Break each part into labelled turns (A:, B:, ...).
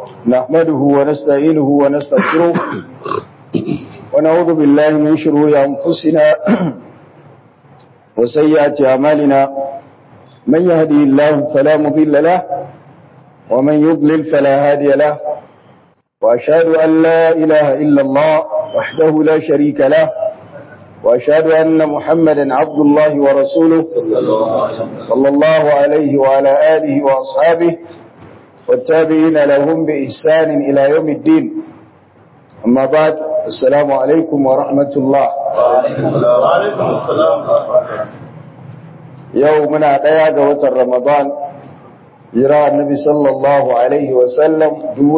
A: نحمده ونستعينه ونستغفره ونعوذ بالله من شرور أنفسنا وسيئات أعمالنا من يهدي الله فلا مضل له ومن يضلل فلا هادي له وأشهد أن لا إله إلا الله وحده لا شريك له وأشهد أن محمدا عبد الله ورسوله صلى الله عليه وعلى آله وأصحابه والتابعين لهم بإحسان إلى يوم الدين أما بعد السلام عليكم ورحمة الله
B: وعليكم السلام
A: يومنا ديا وتر رمضان jira annabi sallallahu alaihi wasallam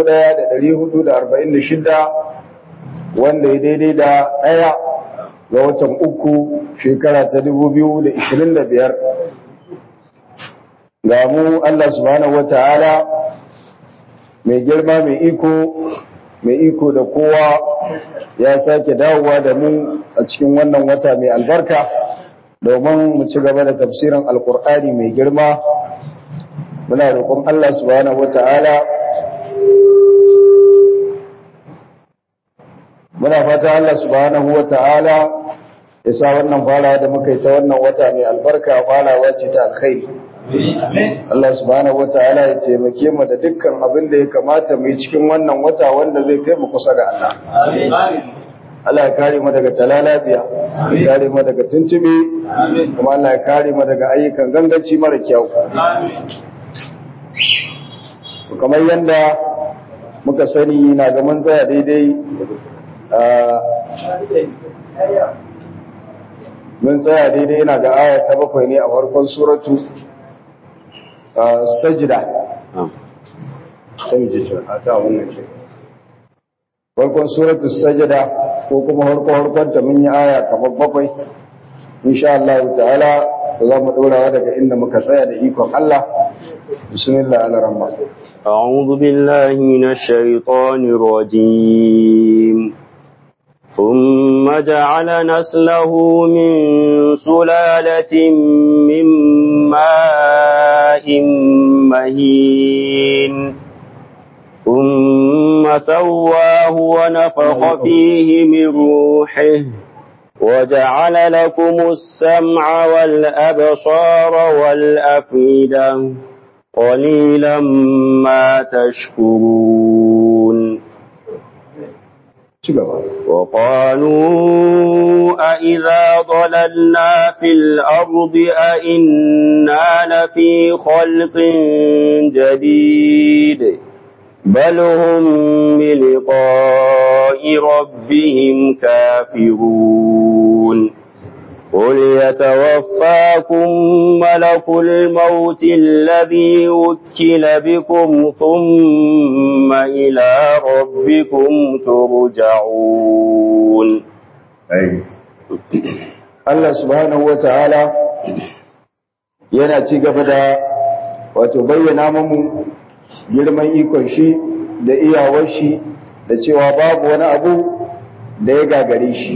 A: 1446 wanda ya daidai da ɗaya ga watan uku shekara ta 2025 ga mu Allah subhanahu wata'ala mai girma mai iko mai iko da kowa ya sake dawowa da mu a cikin wannan wata mai albarka domin mu ci gaba da tafsirin alkur'ani mai girma muna roƙon Allah subhanahu wata'ala muna fata Allah subhanahu wata'ala ya sa wannan fara da muka yi ta wannan wata mai albarka farawa ce ta alkhairi Allah subhanahu wata'ala ya taimake mu da dukkan abin da ya kamata mu yi cikin wannan wata wanda zai kai mu kusa ga Allah Allah ya kare mu daga talalabiya ya kare mu daga tuntube kuma Allah ya kare mu daga ayyukan ganganci mara kyau kamar yadda muka sani na ga mun tsaya daidai mun tsaya daidai yana ga aya ta bakwai ne a farkon suratu sajida farkon suratu sajida ko kuma farkon ta mun yi aya kamar bakwai insha Allah ta'ala za mu ɗorawa daga inda muka tsaya da ikon Allah بسم الله على رمضان
C: أعوذ بالله من الشيطان الرجيم ثم جعل نسله من سلالة من ماء مهين ثم سواه ونفخ فيه من روحه وجعل لكم السمع والأبصار والأفئدة قليلا ما تشكرون وقالوا أئذا ضللنا في الأرض أئنا لفي خلق جديد بل هم بلقاء ربهم كافرون قل يتوفاكم ملك الموت الذي وكل بكم ثم إلى ربكم ترجعون
A: أي الله سبحانه وتعالى yana ci gaba da wato bayyana mamu girman ikon shi da iyawar shi da cewa babu wani abu da ya gagare shi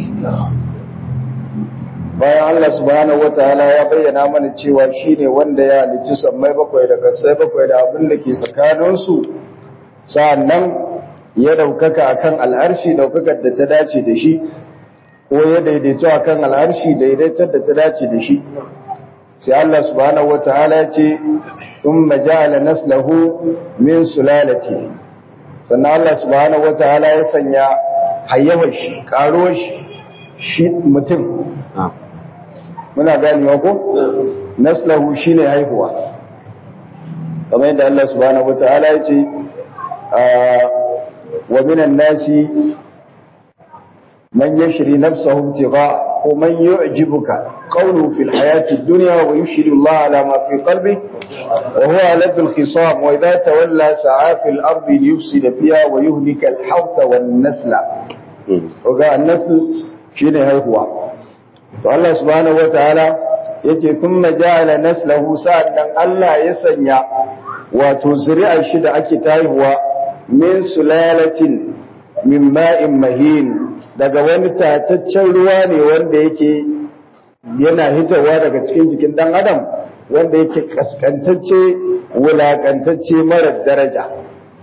A: bayan Allah subhanahu wataala ya bayyana mana cewa shine wanda ya halicci sammai bakwai da kasai bakwai da abin da ke tsakaninsu sa'annan ya daukaka akan al'arshi daukakar da ta dace da shi ko ya daidaito akan al'arshi daidaitar da ta dace da shi sai Allah subhanahu wataala ya ce thumma ja'ala naslahu min sulalati sannan Allah subhanahu wataala ya sanya hayyawar shi karuwar shi shi mutum muna ganewa ko naslahu shine haihuwa kamar yadda Allah subhanahu wataala ya ce wa minan nasi man yashri nafsahu ibtigha wa man yu'jibuka qawluhu fil hayati ad-dunya wa yushhidu Allah ala ma fi qalbi wa huwa ala fil khisam wa idha tawalla sa'a fil ardi liyufsida fiha wa yuhlika al-hawtha wan nasla ga an-nasl shine haihuwa to Allah subhanahu wataala yake thumma ja'ala naslahu sa'an Allah ya sanya wato zuri'ar shi da ake taihuwa min sulalatin min ma'in mahin daga wani tataccen ruwa ne wanda yake yana hitawa daga cikin jikin dan adam wanda yake kaskantacce wulakantacce marar daraja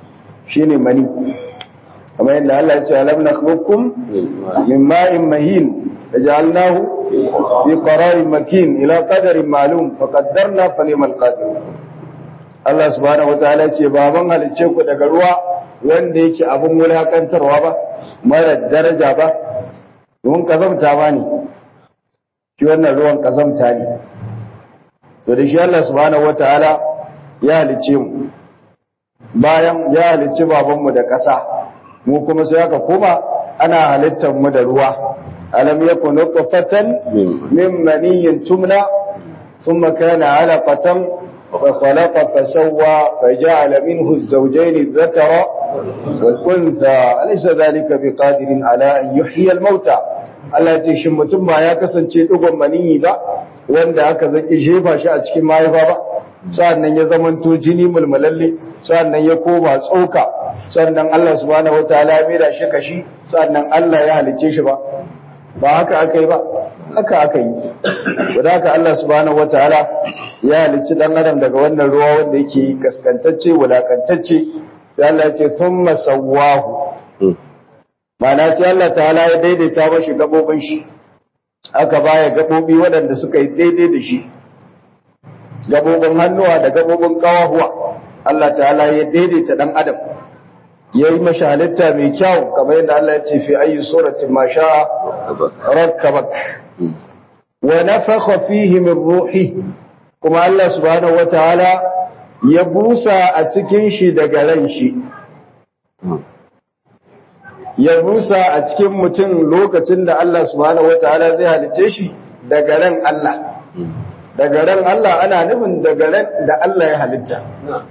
A: shine mani kamar yadda Allah ya ce alam nakhluqukum min ma'in mahin فجعلناه في قرار مكين إلى قدر معلوم فقدرنا فنعم القادر Allah subhanahu wataala ce baban halicce ku daga ruwa wanda yake abin wulakantarwa ba mara daraja ba don kazamta ba ne shi wannan ruwan kazamta ne to da shi Allah subhanahu wataala ya halicce mu bayan ya halicci babanmu da ƙasa mu kuma sai aka koma ana halittar mu da ruwa ألم يكن نطفة من مني تمنى ثم كان علقة فخلق فسوى فجعل منه الزوجين الذكر والأنثى أليس ذلك بقادر على أن يحيي الموتى Allah ce shin mutum ba ya kasance dugon maniyi ba wanda aka zaki jefa shi a cikin mahaifa ba sannan ya zamanto jini mulmulalle sannan ya koma tsoka sannan Allah subhanahu wataala ya mera shi kashi sannan Allah ya halicce shi ba ba haka aka yi ba haka aka yi wadda haka Allah subhanahu wataala ya halicci dan adam daga wannan ruwa wanda yake kaskantacce wulakantacce sai Allah ya ce thumma sawwahu ma'ana sai Allah ta'ala ya daidaita mashi gabobin shi aka baya gabobi waɗanda suka yi daidai da shi gabobin hannuwa da gabobin kawahuwa Allah ta'ala ya daidaita dan adam ya yi mashi halitta mai kyau kamar yadda Allah ya ce fi ayi suratin ma sha'a rakkabak wa nafakha fihi min ruhi kuma Allah subhanahu wataala ya busa a cikin shi daga ran shi ya busa a cikin mutum lokacin da Allah subhanahu wataala zai halice shi daga ran Allah daga ran Allah ana nufin daga ran da Allah ya halitta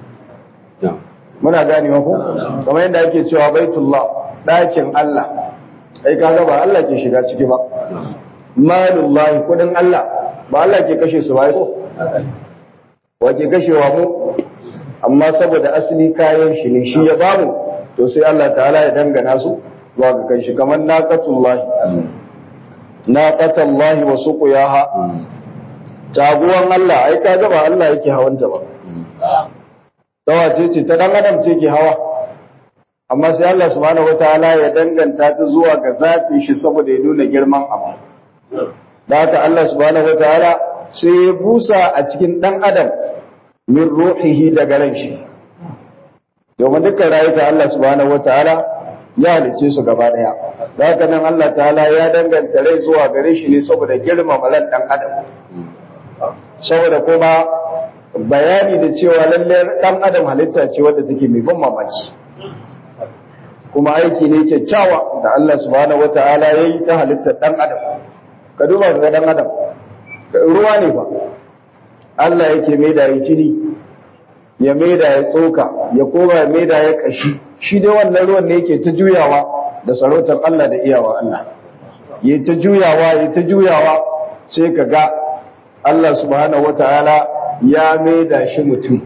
A: muna ganewa ko kamar yadda ake cewa baitullah ɗakin Allah ai kaga ba Allah ke shiga ciki ba malullahi kudin Allah ba Allah ke kashe su ba ko wa ke kashewa mu amma saboda asali kayan shi ne shi ya bamu to sai Allah ta'ala ya dangana su zuwa ga kanshi kamar naqatullahi naqatullahi wa suqiyaha taguwan Allah ai kaga ba Allah yake hawanta ba dawa ce ce ta dan adam ce ke hawa amma sai Allah subhanahu wataala ya danganta ta zuwa ga zatin shi saboda ya nuna girman abu da haka Allah subhanahu wataala sai ya busa a cikin dan adam min ruhihi daga ran shi domin dukkan rayuka Allah subhanahu wataala ya halice su gaba daya da haka nan Allah ta'ala ya danganta rai zuwa gare shi ne saboda girmama ran dan adam saboda kuma bayani da cewa lalle dan adam halitta ce wadda take mai ban mamaki kuma aiki ne kyakkyawa da Allah subhanahu wataala yayi ta halitta dan adam ka duba ga dan adam ruwa ne ba Allah yake mai da jini ya mai da ya tsoka ya koma ya mai da ya kashi shi dai wannan ruwan ne yake ta juyawa da sarautar Allah da iyawa Allah ya ta juyawa ya ta juyawa sai ka ga Allah subhanahu wataala ya maida shi mutum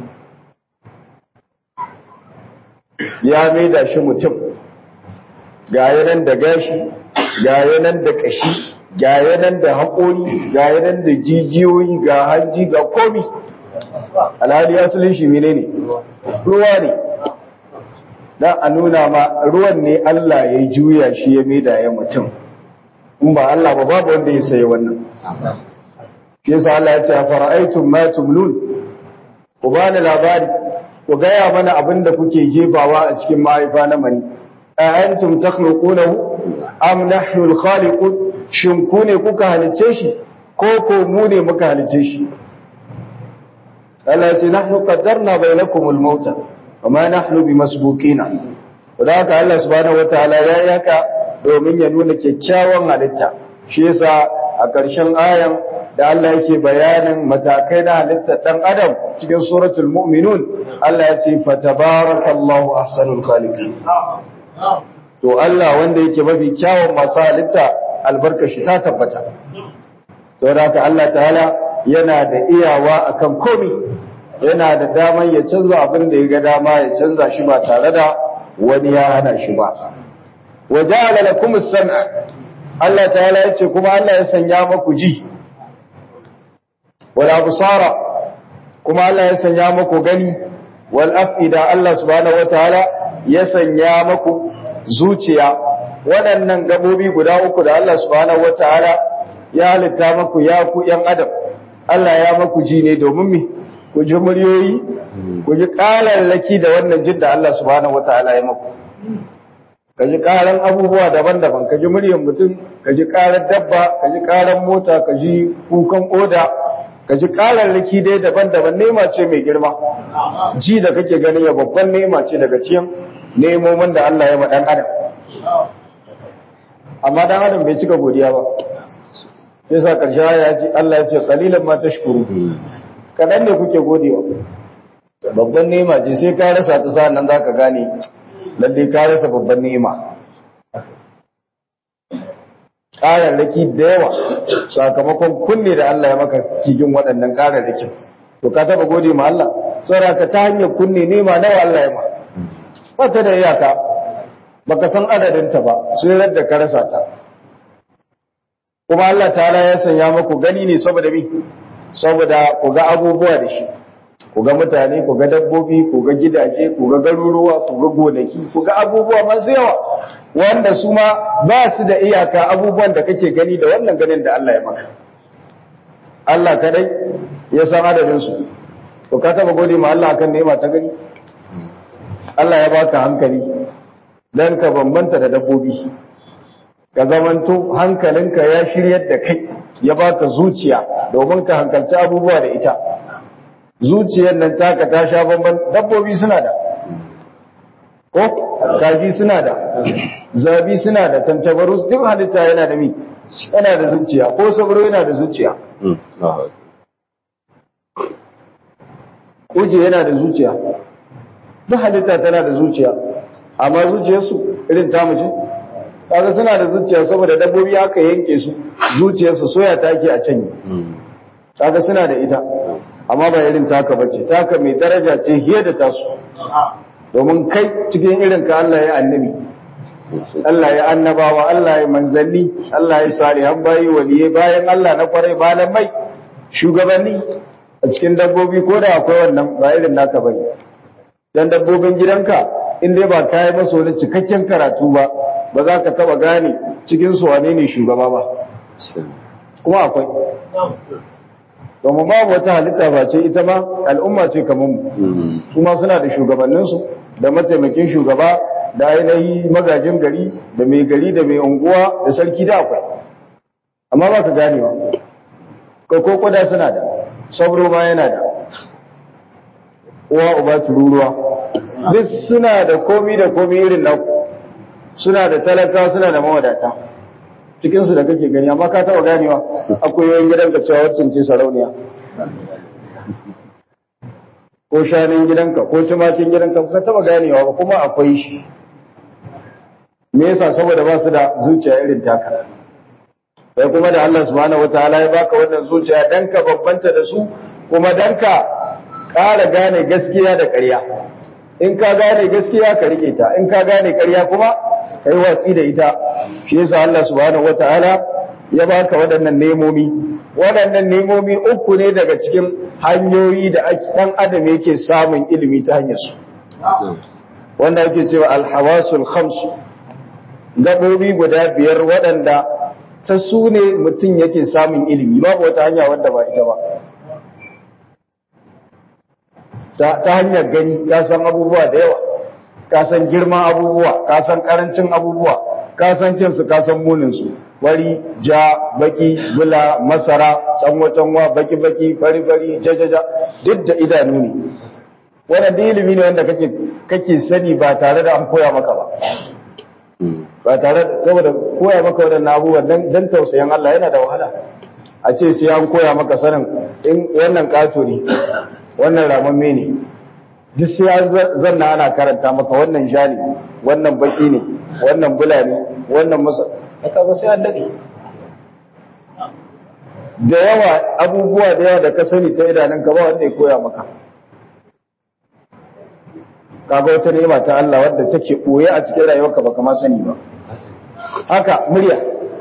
A: ya maida shi mutum ga yanan da gashi ga yanan da kashi ga yanan da haƙori ga yanan da jijiyoyi ga hanji ga komi alhali asalin shi menene ruwa ne dan a nuna ma ruwan ne Allah ya juya shi ya maida ya mutum in ba Allah ba babu wanda ya sayi wannan shi yasa Allah ya ce fara'aytum ma tumlun ku bani labari ku gaya mana abin da kuke jefawa a cikin mahaifa na mani a antum takhluqunahu am nahnu al-khaliqun shin ku ne kuka halice shi ko ko mu ne muka halice shi Allah ya ce nahnu qaddarna bainakum al-maut wama nahnu bimasbuqina da haka Allah subhanahu wataala ya yi haka domin ya nuna kyakkyawan halitta shi yasa a ƙarshen ayan da Allah yake bayanin matakai na halittar ɗan adam cikin suratul mu'minun Allah ya ce fatabarakallahu ahsanul khaliqin to Allah wanda yake mafi kyawun masu halitta albarkashi ta tabbata to da haka Allah ta'ala yana da iyawa akan komi yana da daman ya canza abin da ya ga dama ya canza shi ba tare da wani ya hana shi ba waja'ala lakum as-sam'a Allah ta'ala ya ce kuma Allah ya sanya maku ji wala busara kuma Allah ya sanya maku gani wal afida Allah subhanahu wataala ya sanya maku zuciya waɗannan gabobi guda uku da Allah subhanahu wataala ya halitta maku ya ku yan adam Allah ya maku ji ne domin mi ku ji muryoyi ku ji ƙararraki da wannan jin da Allah subhanahu wataala ya maku ka ji ƙaran abubuwa daban-daban ka ji muryar mutum ka ji ƙarar dabba ka ji ƙarar mota ka ji kukan oda ka ji ƙararraki dai daban-daban nema ce mai girma ji da kake gani ya babban nema ce daga cikin nemomin da Allah ya ma ɗan adam amma ɗan adam bai cika godiya ba sai sa ƙarshen ya ce Allah ya ce qalilan ma tashkuru kaɗan ne kuke godewa babban nema ce sai ka rasa ta sa'an nan zaka gane lalle ka rasa babban nema ƙararraki da yawa sakamakon kunne da Allah ya maka kigin waɗannan ƙararrakin to ka taɓa gode ma Allah saboda ka ta hanyar kunne nema nawa Allah ya ma ba ta da iyaka baka san adadinta ba sai radda ka rasa ta kuma Allah ta'ala ya sanya maku gani ne saboda mi saboda ku ga abubuwa da shi ku ga mutane ku ga dabbobi ku ga gidaje ku ga garuruwa ku ga gonaki ku ga abubuwa masu yawa wanda su ma ba su da iyaka abubuwan da kake gani da wannan ganin da Allah ya maka Allah kadai ya san adadin su to ka taba gode ma Allah akan nema ta gani Allah ya baka hankali dan ka bambanta da dabbobi ka zamanto hankalinka ya shiryar da kai ya baka zuciya domin ka hankalci abubuwa da ita zuciyar nan taka ta sha bamban dabbobi suna da ko kaji suna da zabi suna da tantabaru duk halitta yana da mi yana da zuciya ko sabro yana da zuciya kuje yana da zuciya duk halitta tana da zuciya amma zuciyarsu irin ta mace kaga suna da zuciya saboda dabbobi aka yanke su zuciyarsu soya take a can kaga suna da ita amma ba irin taka bace taka mai daraja ce hiye da tasu domin kai cikin irin ka Allah ya annabi Allah ya annabawa Allah ya manzanni Allah ya salihan bayi waliyai bayan Allah na kwarai malamai shugabanni a cikin dabbobi ko da akwai wannan ba irin naka bane dan dabbobin gidanka in dai ba kai masa wani cikakken karatu ba ba za ka taba gane cikin su wane ne shugaba ba kuma akwai domin babu wata halitta ba ce ita ma al'umma ce kamar mu kuma suna da shugabanninsu da mataimakin shugaba da ainihi magajin gari da mai gari da mai unguwa da sarki da akwai amma ba ka ganewa ko koda suna da sabro ma yana da uwa uba tururuwa duk suna da komi da komi irin na suna da talaka suna da mawadata cikinsu da kake gani amma ka taba ganewa akwai yawan gidanka cewa wacce ce sarauniya ko shanin gidanka ko tumakin gidanka ka taba ganewa ba kuma akwai shi me yasa saboda ba su da zuciya irin taka sai kuma da Allah subhanahu wataala ya baka wannan zuciya dan ka babbanta da su kuma dan ka ƙara gane gaskiya da ƙarya in ka gane gaskiya ka rike ta in ka gane ƙarya kuma kai watsi da ita shi yasa Allah subhanahu wataala ya baka waɗannan nemomi waɗannan nemomi uku ne daga cikin hanyoyi da ɗan adam yake samun ilimi ta hanyar su wanda yake cewa alhawasul khams gabobi guda biyar waɗanda ta su ne mutum yake samun ilimi babu wata hanya wanda ba ita ba ta hanyar gani ka san abubuwa da yawa ka san girman abubuwa ka san karancin abubuwa ka san kinsu ka san muninsu wari ja baki bula masara canwa-canwa baki-baki fari-fari jajaja duk da idanu ne wannan da ilimi ne wanda kake kake sani ba tare da an koya maka ba ba tare da saboda koya maka waɗannan abubuwan dan dan tausayin Allah yana da wahala a ce sai an koya maka sanin in wannan kato ne wannan ramamme ne duk sai an zanna ana karanta maka wannan ja ne wannan baki ne wannan bula ne wannan masa kaga sai an dade da yawa abubuwa da yawa da ka sani ta idanunka ba wanda ya koya maka kaga wata ni'ima ta Allah wadda take koye a cikin rayuwarka baka ma sani ba haka murya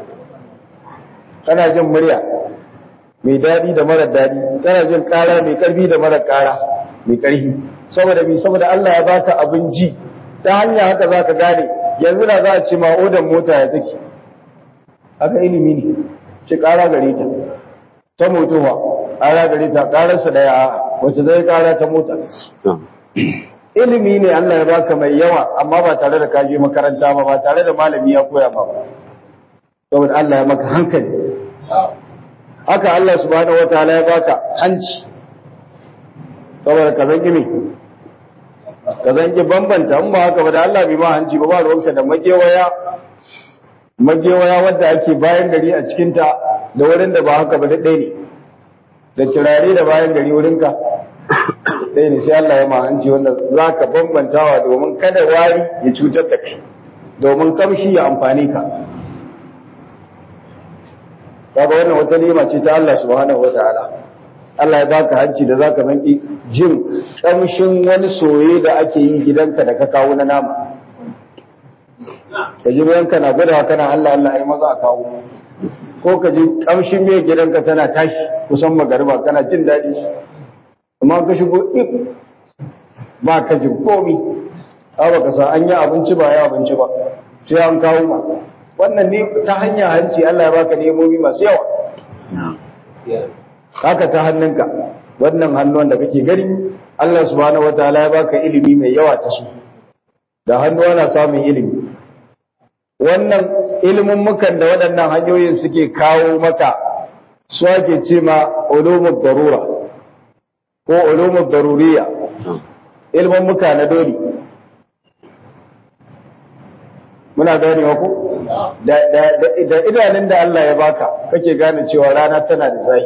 A: kana jin murya mai dadi da mara dadi kana jin kara mai karfi da mara kara mai karfi saboda bi saboda Allah ya baka abin ji ta hanya haka zaka gane yanzu da za a ce ma odan mota ya take haka ilimi ne ce kara gare ta ta motowa kara gare ta kararsa da ya wacce zai kara ta mota ilimi ne Allah ya baka mai yawa amma ba tare da kaje makaranta ba ba tare da malami ya koya ba saboda Allah ya maka hankali haka Allah subhanahu wataala ya baka hanci saboda ka zangi me ka zangi bambanta in ba haka ba da Allah bai ma hanci ba ba ruwanka da magewaya magewaya wadda ake bayan gari a cikinta da wurin da ba haka ba daɗai ne da turare da bayan gari wurinka ɗaya ne sai Allah ya ma hanci wanda za ka bambantawa domin kada wari ya cutar da kai domin kamshi ya amfani ka kaga wannan wata nema ce ta Allah subhanahu wataala Allah ya baka hanci da zaka zanki jin kamshin wani soye da ake yi gidanka da ka kawo na nama ka ji yanka na gudawa kana Allah Allah ai maza a kawo ko ka ji kamshin mai gidanka tana tashi kusan magariba kana jin daɗi amma ka shigo ik ba ka ji komi ba ka sa an yi abinci ba ya abinci ba sai an kawo ma wannan ne ta hanya hanci Allah ya baka nemomi masu yawa haka ta hannunka wannan hannun da kake gani Allah subhanahu wataala ya baka ilimi mai yawa ta su da hannu ana samun ilimi wannan ilimin mukan da waɗannan hanyoyin suke kawo maka su ake ce ma ulumud darura ko ulumud daruriya ilimin muka na dole muna gane ku da da idanun da Allah ya baka kake gane cewa rana tana da zafi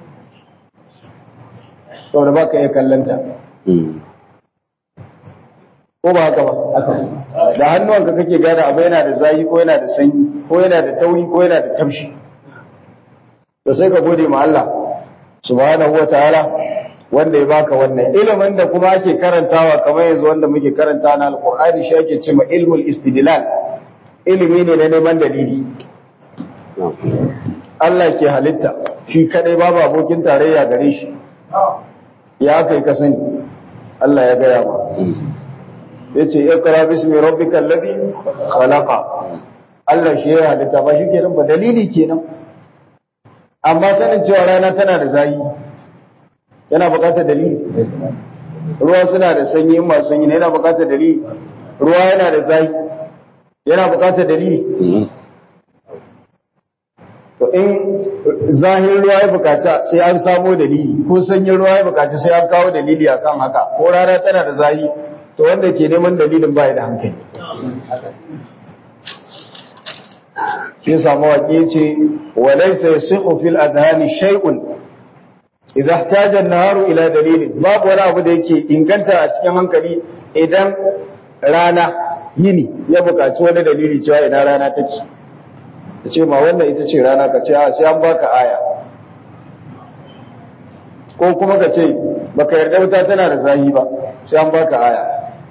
A: saboda baka iya kallanta ko ba haka ba da hannuwanka kake gane abu yana da zafi ko yana da sanyi ko yana da tauri ko yana da tamshi to sai ka gode ma Allah subhanahu wataala wanda ya baka wannan ilimin da kuma ake karantawa kamar yanzu wanda muke karanta na alqur'ani shi ake cewa ilmul istidlal ilimi ne na neman dalili Allah ke halitta shi kadai babu abokin tarayya gare shi ya kai ka sani Allah ya gaya ma yace iqra bismi rabbikal ladhi khalaqa Allah shi ya halitta ba shi kenan ba dalili kenan amma sanin cewa rana tana da zayi yana buƙatar dalili ruwa suna da sanyi in masu sanyi ne yana buƙatar dalili ruwa yana da zayi yana buƙatar dalili to in zahin ruwa ya bukata sai an samo dalili ko sanyin ruwa ya bukata sai an kawo dalili akan haka ko rana tana da zahi to wanda ke neman dalilin ba da hankali shi samu waƙe ce walaysa yasihu fil adhani shay'un idza ihtaja an-naharu ila dalilin babu wani abu da yake inganta a cikin hankali idan rana yini ya bukaci wani dalili cewa ina rana take ta ce ma wannan ita ce rana ka ce sai an baka aya ko kuma ka ce baka yarda wuta tana da zahi ba sai an baka aya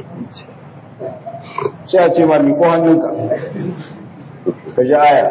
A: sai a ce ma miko hannunka ka ji aya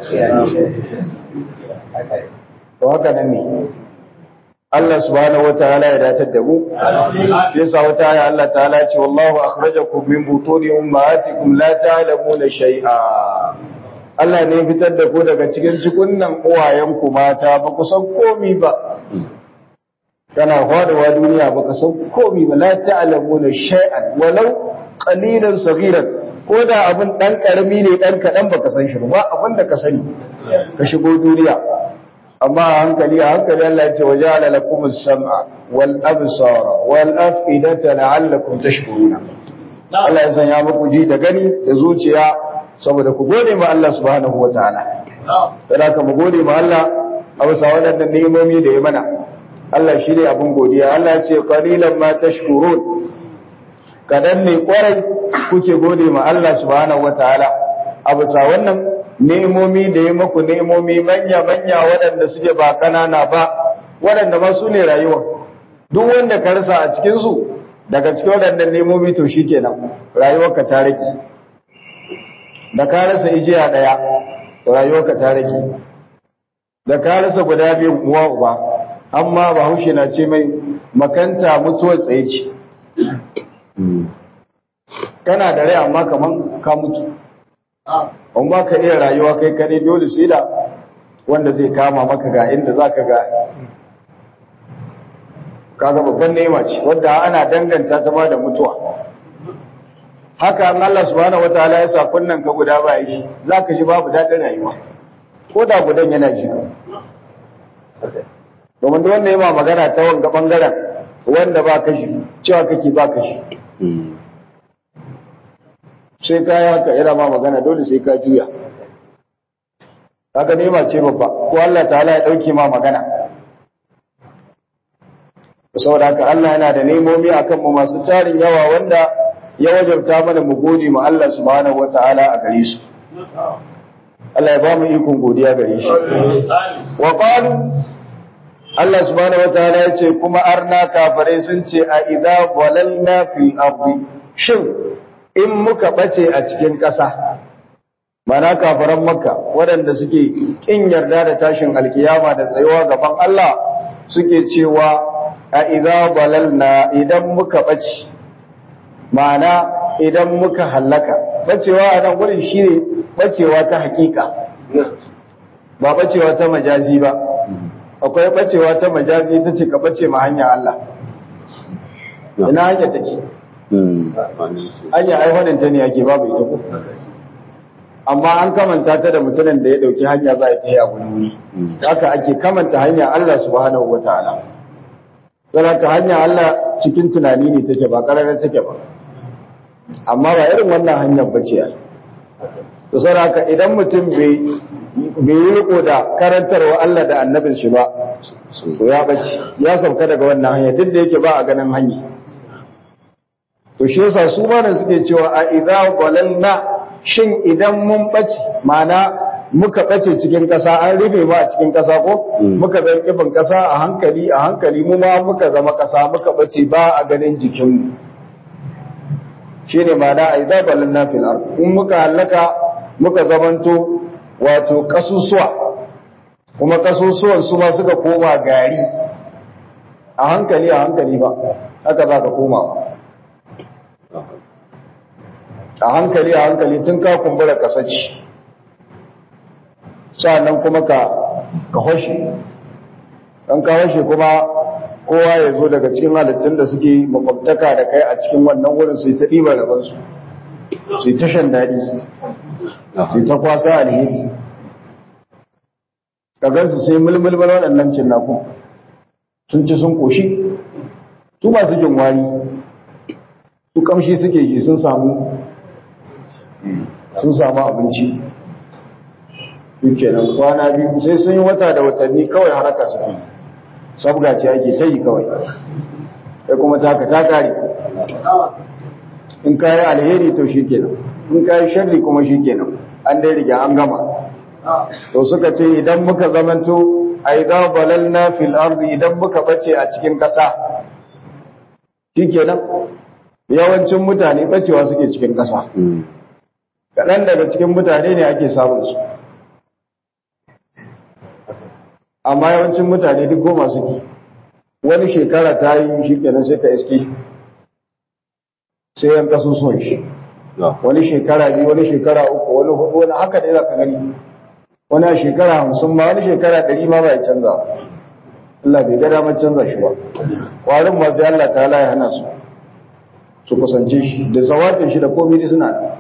A: to haka nan ne Allah subhanahu wataala ya datar da mu yasa wata aya Allah ta'ala ce wallahu akhrajakum min butuni ummahatikum la ta'lamuna shay'a Allah ne fitar da ku daga cikin cikunnan uwayenku mata ba ku san komi ba kana faduwa duniya ba ka san komi ba la ta'lamuna shay'an walau qalilan saghiran ko da abin dan karami ne dan kadan baka san shi ba abin da ka sani ka shigo duniya amma a hankali a hankali Allah ya ce waja'ala lakum as-sam'a wal absara wal af'idata la'allakum tashkuruna Allah ya sanya muku ji da gani da zuciya saboda ku gode ma Allah subhanahu wa ta'ala. Kada ka mu gode ma Allah a bisa waɗannan nemomi da ya mana. Allah shi ne abin godiya. Allah ce qalilan ma tashkurun. Kadan ne kwarai kuke gode ma Allah subhanahu wa ta'ala. A bisa wannan nemomi da ya maku nemomi manya manya waɗanda suke ba kanana ba waɗanda ma su ne rayuwa. Duk wanda ka rasa a cikin su daga cikin waɗannan nemomi to shikenan rayuwarka ta rike. da ka rasa ijiya ɗaya rayuwarka ta rage da ka rasa guda biyu uwa uba amma bahaushe na ce mai makanta mutuwar tsaye ce kana da rai amma kaman ka mutu an ba ka iya rayuwa kai kare dole sai da wanda zai kama maka ga inda za ka ga kaga babban nema ce wadda ana danganta ta ma da mutuwa haka an Allah subhanahu wataala ya sa kunnan ka guda ba yi za ka ji babu daɗin rayuwa ko da gudan yana ji domin da wanda ya ma magana ta wanga bangaren wanda ba kashi cewa kake ba kashi sai ka yi haka yana ma magana dole sai ka juya haka nema ce babba ko Allah ta'ala ya ɗauke ma magana saboda haka Allah yana da nemomi akan mu masu tarin yawa wanda ya wajabta mana mu gode mu Allah subhanahu wata'ala a gare su Allah ya ba mu ikon godiya gare shi wa qalu Allah subhanahu wataala ya ce kuma arna kafirai sun ce a idza walalna fil ardi shin in muka bace a cikin ƙasa mana kafiran makka waɗanda suke kin yarda da tashin alkiyama da tsayuwa gaban Allah suke cewa a idza walalna idan muka bace mana idan muka hallaka bacewa a nan gurin shine bacewa ta hakika ba bacewa ta majazi ba akwai bacewa ta majazi ta ce ka bace ma hanya Allah ina hanya take hanya aiwanin ta ne ake babu ita ko amma an kamanta ta da mutumin da ya dauki hanya za a yi a wani wuri haka ake kamanta hanya Allah subhanahu wataala don haka hanya Allah cikin tunani ne take ba ƙararren take ba amma ba irin wannan hanyar bace ai to saboda idan mutum bai bai yi riko da karantarwa Allah da annabin shi ba to ya bace ya sauka daga wannan hanya duk da yake ba a ganin hanya to shi yasa su ma nan suke cewa a idza walalna shin idan mun bace mana muka bace cikin kasa an rufe mu a cikin kasa ko muka zama kifin kasa a hankali a hankali mu ma muka zama kasa muka bace ba a ganin jikinmu shine mana a idza walalna fil ard in muka halaka muka zamanto wato kasusuwa kuma kasusuwan su ma suka koma gari a hankali a hankali ba haka za ka koma ba a hankali a hankali tun ka kumbura kasaci sa'annan kuma ka ka hoshe dan ka hoshe kuma kowa ya zo daga cikin halittun da suke makwabtaka da kai a cikin wannan wurin su yi ta ɗiba rabansu su yi ta shan daɗi su yi ta kwasa alheri kagansu sai mulmulmul waɗannan cinnakun sun ci sun koshi su masu jin wari su kamshi suke ji sun samu sun samu abinci yake nan kwana biyu sai sun yi wata da watanni kawai haraka suke sabga ce ake ta yi kawai ya kuma taka ta kare in kayi alheri to shi kenan in kayi sharri kuma shi kenan an dai riga an gama to suka ce idan muka zamanto aiza balalna fil ardi idan muka bace a cikin kasa shikenan yawancin mutane bacewa suke cikin kasa kaɗan daga cikin mutane ne ake samun su amma yawancin mutane duk goma suke wani shekara ta yi shikenan sai ka iske sai yan kasusuwan shi wani shekara biyu wani shekara uku wani hudu wani haka ne za ka gani wani a shekara hamsin ma wani shekara ɗari ma ba ya canza Allah bai ga damar canza shi ba ƙwarin masu Allah ta ya hana su su kusance shi da zawatin shi da komai suna da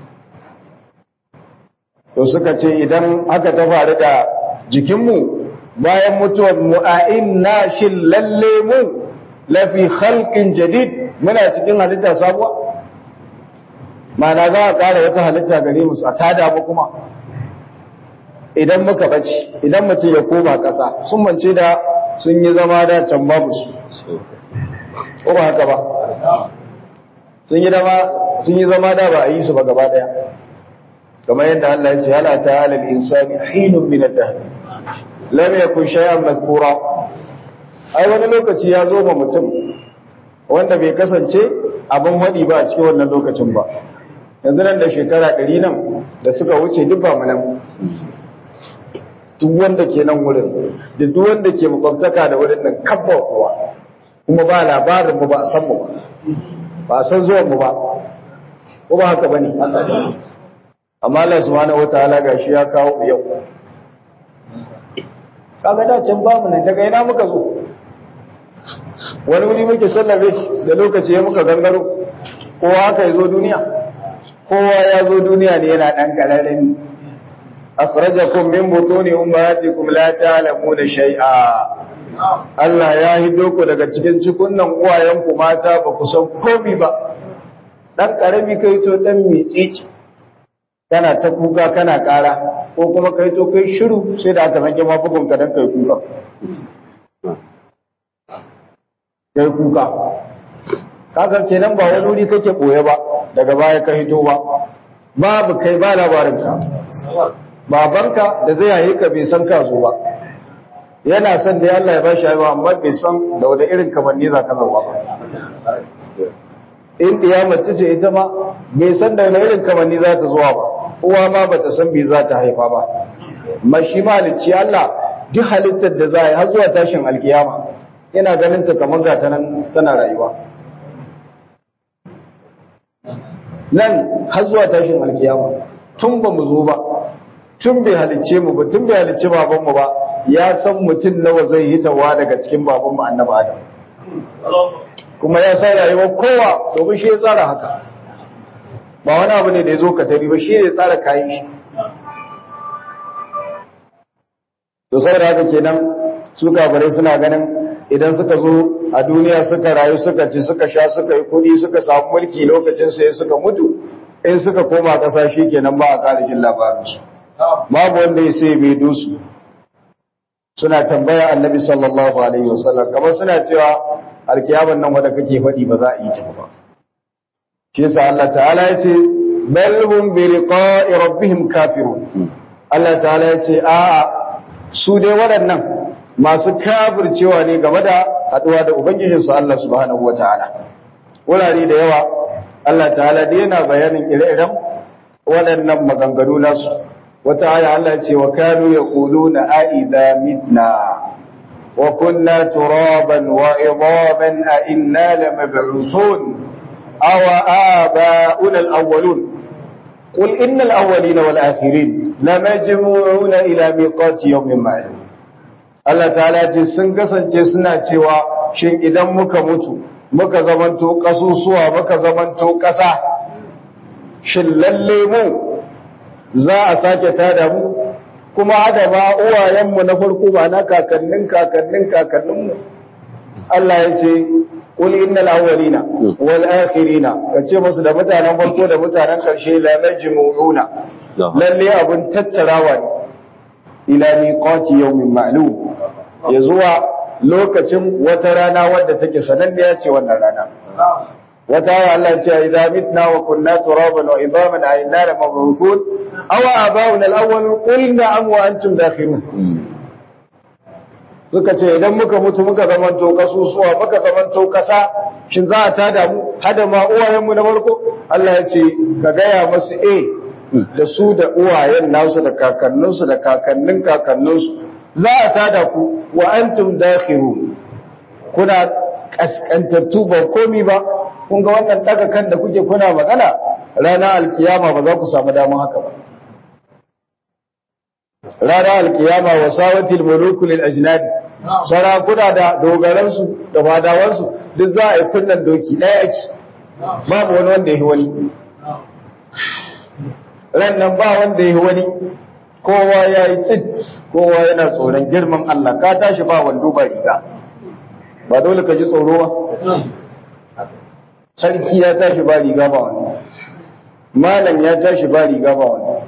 A: to suka ce idan haka ta faru da jikinmu bayan mutuwar mu a inna shin lalle mu lafi khalqin jadid muna cikin halitta sabuwa mana za a ƙara wata halitta gare mu a tada mu kuma idan muka bace idan mutum ya koma ƙasa sun mance da sun yi zama da can babu su ko ba haka ba sun yi sun yi zama da ba a yi su ba gaba daya kamar yadda Allah ya ce hala ta'ala al-insani hinun min ad-dahr lam yakun shay'an madhkura ai wani lokaci ya zo ma mutum wanda bai kasance abin wadi ba a cikin wannan lokacin ba yanzu nan da shekara 100 nan da suka wuce duk ba mu nan duk wanda ke nan wurin da duk wanda ke makwabtaka da wurin nan kabba kuwa kuma ba labarin mu ba a san mu ba ba san zuwan mu ba ko ba haka bane amma Allah subhanahu wataala gashi ya kawo yau kaga da can babu nan daga ina muka zo wani wuri muke sallabe da lokaci ya muka gangaro kowa haka ya zo duniya kowa ya zo duniya ne yana dan kararrami akhrajakum min butuni ummahatikum la ta'lamuna shay'a Allah ya hido ku daga cikin cikunnan uwayenku mata ba ku san komai ba dan karami kai to dan mitsitsi kana ta kuka kana kara ko kuma kai to kai shiru sai da aka zange mafugun ka dan kai kuka kai kuka kaga kenan ba wani wuri kake boye ba daga baya ka hito ba babu kai ba labarin ka babanka da zai yaye ka bai san ka zo ba yana son da Allah ya bashi haihuwa amma bai san da wani irin kamanni za ka zama ba in ɗiya mace ce ita ma bai san da wani irin kamanni za ta zuwa ba uwa ma ba ta san bai za ta haifa ba mashi malicci Allah duk halittar da za a yi har zuwa tashin alkiyama yana ganin ta kamar ga nan tana rayuwa nan har zuwa tashin alkiyama tun ba mu zo ba tun bai halicce mu ba tun bai halicce babanmu ba ya san mutum nawa zai yi tawa daga cikin babanmu annabi Adam kuma ya san rayuwar kowa domin shi ya tsara haka ba wani abu ne da ya zo ka tari ba shi ne ya tsara kayan shi to saboda haka kenan su kafirai suna ganin idan suka zo a duniya suka rayu suka ci suka sha suka yi kuɗi suka samu mulki lokacin sai suka mutu in suka koma ƙasa shi kenan ba a ƙara jin labarinsu babu wanda ya sai mai dusu suna tambaya annabi sallallahu alaihi wasallam kamar suna cewa alkiyaman nan wanda kake faɗi ba za a yi ta ba shi yasa Allah ta'ala ya ce bal hum bi liqa'i rabbihim kafirun Allah ta'ala ya ce a'a su dai waɗannan masu kafircewa ne game da haɗuwa da ubangijinsu Allah subhanahu wataala wurare da yawa Allah ta'ala dai yana bayanin ire-iren waɗannan maganganu nasu wata aya Allah ce wa kanu yaquluna a idza mitna wa kunna turaban wa idaman a inna lamab'uthun aw aba'una al-awwalun qul innal awwalina wal akhirin lamajmu'una ila miqati yawmin ma'lum Allah ta'ala ce sun kasance suna cewa shin idan muka mutu muka zamanto kasusuwa muka zamanto kasa shin lalle mu za a sake tada mu kuma hada ba uwayenmu na farko ba na kakannin kakannin kakanninmu Allah ya ce qul innal awwalina wal akhirina kace musu da mutanen farko da mutanen karshe la majmu'una lalle abun tattarawa ne ila miqati yawmin ma'lum ya zuwa lokacin wata rana wadda take sananniya ce wannan rana wata aya Allah ya ce idza mitna wa kunna turaban wa idaman a inna la mab'uthun aw aba'una al-awwal qul na'am wa antum dakhilun suka ce idan muka mutu muka zamanto kasusuwa muka zamanto kasa shin za a tada mu hada ma uwayen mu na farko Allah ya ce ka gaya masu eh da su da uwayen nasu da kakanninsu da kakannin kakanninsu za a tada ku wa antum dakhilun kuna kaskantattu ba komi ba kun ga wannan daga kan da kuke kuna magana ranar alkiyama ba za ku samu damar haka ba ranar alkiyama wa sawatil muluku lil ajnad sarakuna da dogaransu da fadawansu duk za a yi kunnan doki ɗaya ake babu wani wanda yi wani ran nan ba wanda yi wani kowa ya yi tsit kowa yana tsoron girman Allah ka tashi ba wando ba riga ba dole ka ji tsoro ba sarki ya tashi ba riga ba wando malam ya tashi ba riga ba wando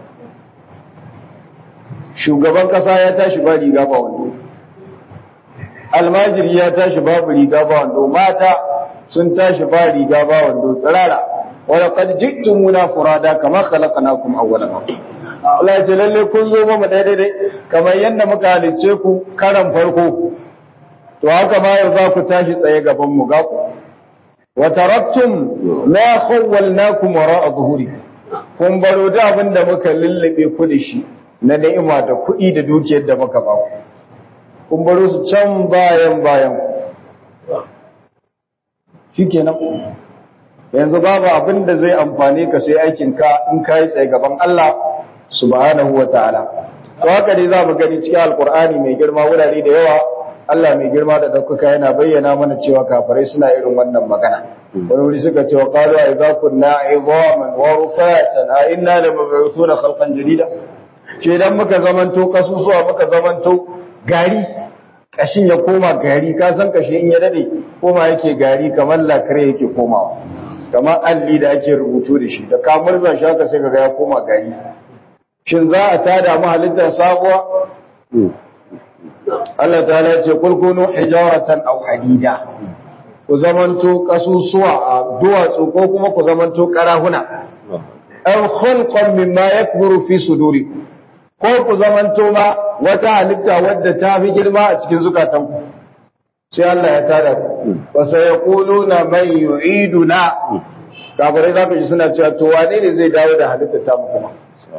A: shugaban kasa ya tashi ba riga ba wando almajiri ya tashi babu riga ba wando mata sun tashi ba riga ba wando tsirara wadda kad jiktumuna furada kama khalaqnakum awwala marra Allah ya ce lalle kun zo mu daidai dai kamar yadda muka halicce ku karan farko to haka ma yau za ku tashi tsaye gaban mu ga ku wa taraktum ma khawwalnakum wara'a zuhuri kun baro da abin da muka lullube ku da shi na ni'ima da kuɗi da dukiyar da muka ba ku kun baro su can bayan bayan shikenan yanzu babu abin da zai amfane ka sai aikin ka in kai tsaye gaban Allah subhanahu wataala to haka dai zamu gani cikin alqur'ani mai girma wurare da yawa Allah mai girma da daukaka yana bayyana mana cewa kafirai suna irin wannan magana wani wuri suka ce wa qalu a idza kunna idhaman wa rufatan a inna lamab'uthuna khalqan jadida ke dan muka zamanto kasusuwa muka zamanto gari kashin ya koma gari ka san kashi in ya dade koma yake gari kamar lakare yake komawa kamar alli da ake rubutu da shi da ka murza shi haka sai kaga ya koma gari shin za a tada mu halittar sabuwa Allah ta ya ce kul kunu hijaratan aw hadida ku zamanto kasusuwa a duwatsu ko kuma ku zamanto karahuna aw khulqan mimma yakburu fi sudurikum ko ku zamanto ma wata halitta wadda ta fi girma a cikin zukatanku sai Allah ya tada ku wa sayaquluna man yu'iduna kafirai zaka ji suna cewa to wane ne zai dawo da halitta ta mu kuma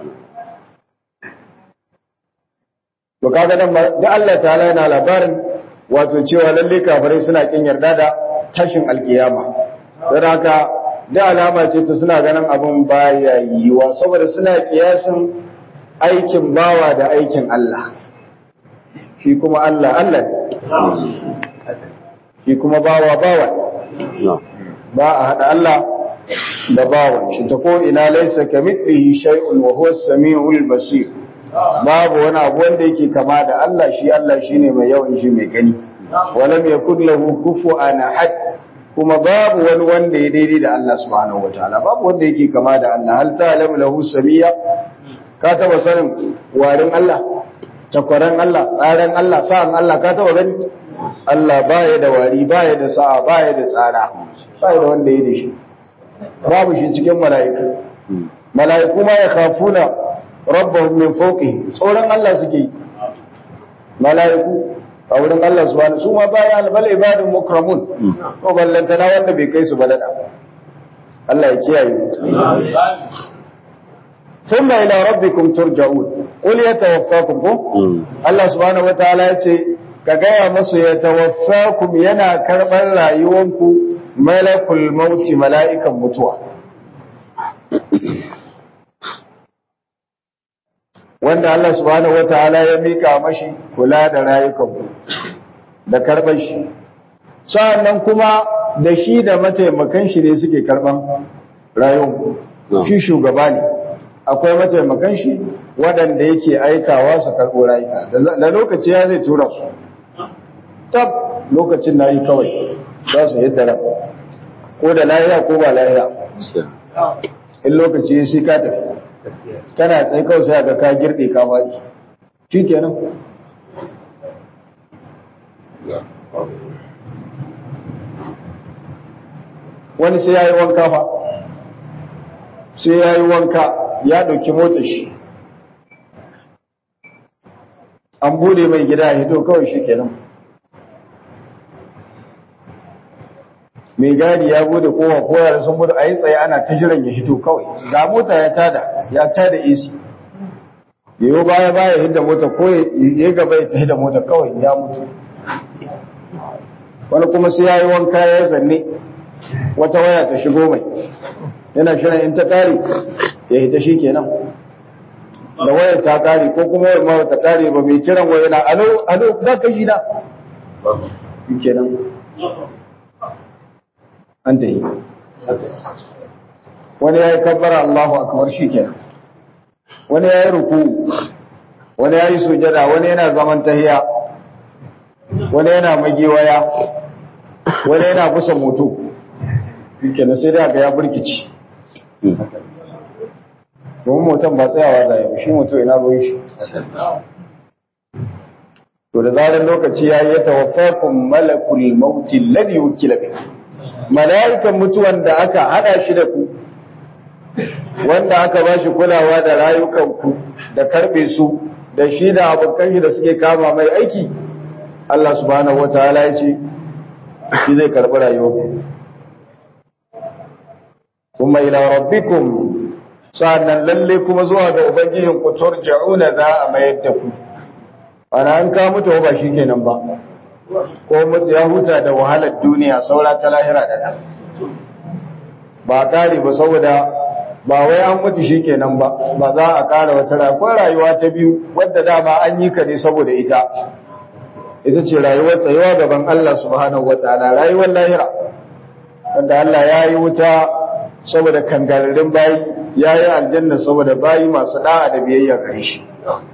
A: to kaga nan da Allah ta'ala yana labarin wato cewa lalle kafirai suna kin yarda da tashin alkiyama don haka da alama ce ta suna ganin abin baya yiwa saboda suna kiyasin aikin bawa da aikin Allah shi kuma Allah Allah ne shi kuma bawa bawa ba a haɗa Allah da bawan shi ta ko ina laisa kamithlihi shay'un wa huwa as-sami'ul basir babu wani abu wanda yake kama da Allah shi Allah shine mai yawan shi mai gani walam yakul lahu kufuwan ahad kuma babu wani wanda ya daidai da Allah subhanahu wataala babu wanda yake kama da Allah hal ta'lamu lahu samiyya ka taba sanin warin Allah takwaran Allah tsaran Allah sa'an Allah ka taba gani Allah baya da wari baya da sa'a baya da tsara baya da wanda ya da shi babu shi cikin mala'iku mala'iku ma ya khafuna rabbahum min fawqihim tsoron Allah suke mala'iku a wurin Allah subhanahu su ma baya albal ibadun mukramun to ballantana wanda bai kai su balada Allah ya kiyaye ثم إلى ربكم ترجعون قل يتوفاكم الله سبحانه وتعالى yace ka gaya masu ya tawaffakum yana karɓar rayuwanku malakul mauti mala'ikan mutuwa wanda Allah subhanahu wataala ya mika mashi kula da rayukanku da karɓar shi sa'annan kuma da shi da mataimakan shi ne suke karɓan rayuwanku shi shugaba ne akwai mataimakan shi waɗanda yake aikawa su karɓo rayuka da lokaci ya zai tura su tab lokacin na yi kawai za su yadda ran ko da lahiya ko ba lahiya in lokaci ya shi ka tafi tana tsaye kawai sai ga ka girɗe ka faɗi shi kenan wani sai ya yi wanka fa sai ya yi wanka ya ɗauki motar shi an bude mai gida ya hito kawai shi kenan mai gadi ya bude kowa kowa da sun bude a yi tsaye ana ta jiran ya hito kawai ga mota ya tada ya tada isi yayo baya baya hidda mota ko ya gaba ya hidda mota kawai ya mutu wani kuma sai ya yi wanka ya zanne wata waya ta shigo mai yana shirin in ta kare ya hita shi kenan da wayar ta kare ko kuma wayar ma ta kare ba mai kiran waya na alo alo za ka shi na shi kenan an ta yi wani ya yi kabbara Allahu akbar shi kenan wani ya yi ruku wani ya yi sujada wani yana zaman tahiya wani yana magiwaya wani yana kusa moto shi kenan sai da ga ya burkici domin motan ba tsayawa da yau shi moto ina ruwan shi to da zarar lokaci ya yi tawaffakun malakul mauti ladhi wukila bi malaikan mutuwan da aka hada shi da ku wanda aka ba shi kulawa da rayukanku da karbe su da shi da abokan shi da suke kama mai aiki Allah subhanahu wataala ya ce shi zai karbi rayuwarku kuma ila rabbikum sa'annan lalle kuma zuwa ga ubangijin ku turja'una za a mayar da ku ana an ka mutu ba shikenan ba ko mutu ya huta da wahalar duniya saura ta lahira da ba kare ba saboda ba wai an mutu shi kenan ba ba za a kara wata rayuwa rayuwa ta biyu wadda dama an yi ka ne saboda ita ita ce rayuwar tsayuwa gaban Allah subhanahu wataala rayuwar lahira wanda Allah ya yi wuta saboda kangararin bayi ya yi aljanna saboda bayi masu da'a da biyayya gare shi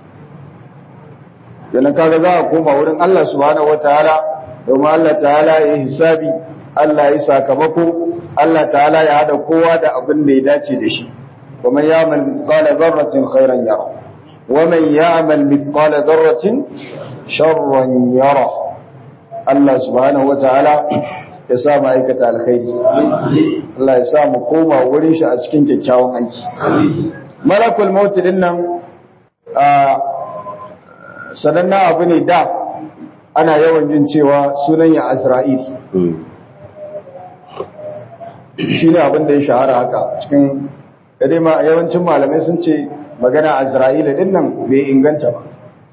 A: yana kaga za a koma wurin Allah subhanahu wataala domin Allah ta'ala ya yi hisabi Allah ya yi sakamako Allah ta'ala ya hada kowa da abin da ya dace da shi wa man ya'mal mithqala dharratin khairan yara wa man ya'mal mithqala dharratin sharran yara Allah subhanahu wataala ya sa mu aikata alkhairi Allah ya sa mu koma wurin shi a cikin kyakkyawan aiki malakul maut din nan a sanannen abu ne da ana yawan jin cewa sunan ya Azra'il shi ne abin da ya shahara haka cikin dai ma yawancin malamai sun ce magana Azra'ila din nan bai inganta ba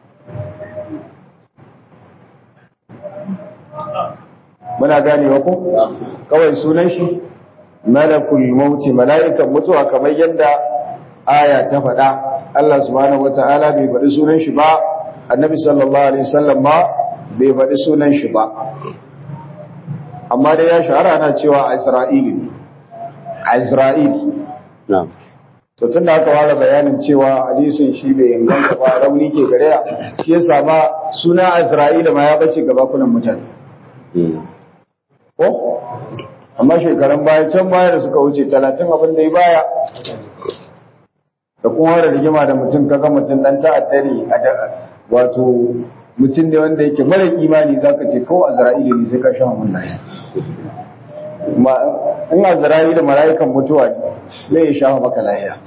A: muna ganewa ko kawai sunan shi malakul mauti mala'ikan mutuwa kamar yadda aya ta faɗa Allah subhanahu wata'ala bai faɗi sunan shi ba annabi sallallahu alaihi wasallam ma bai faɗi sunan shi ba amma dai ya shahara ana cewa Isra'ili ne Isra'ili
C: na'am
A: to tunda aka fara bayanin cewa hadisin shi bai inganta ba rauni ke gare ya shi ya sama suna Isra'ila ma ya bace gaba kunan mutane ko amma shekaran baya can baya da suka wuce talatin abin da ya baya da kuma da rigima da mutum kaga mutum dan ta'addari a da wato mutum ne wanda yake mara imani zaka ce ko Azra'ila ne sai ka sha mun lafiya ma in Azra'ila mala'ikan mutuwa ne zai sha maka lafiya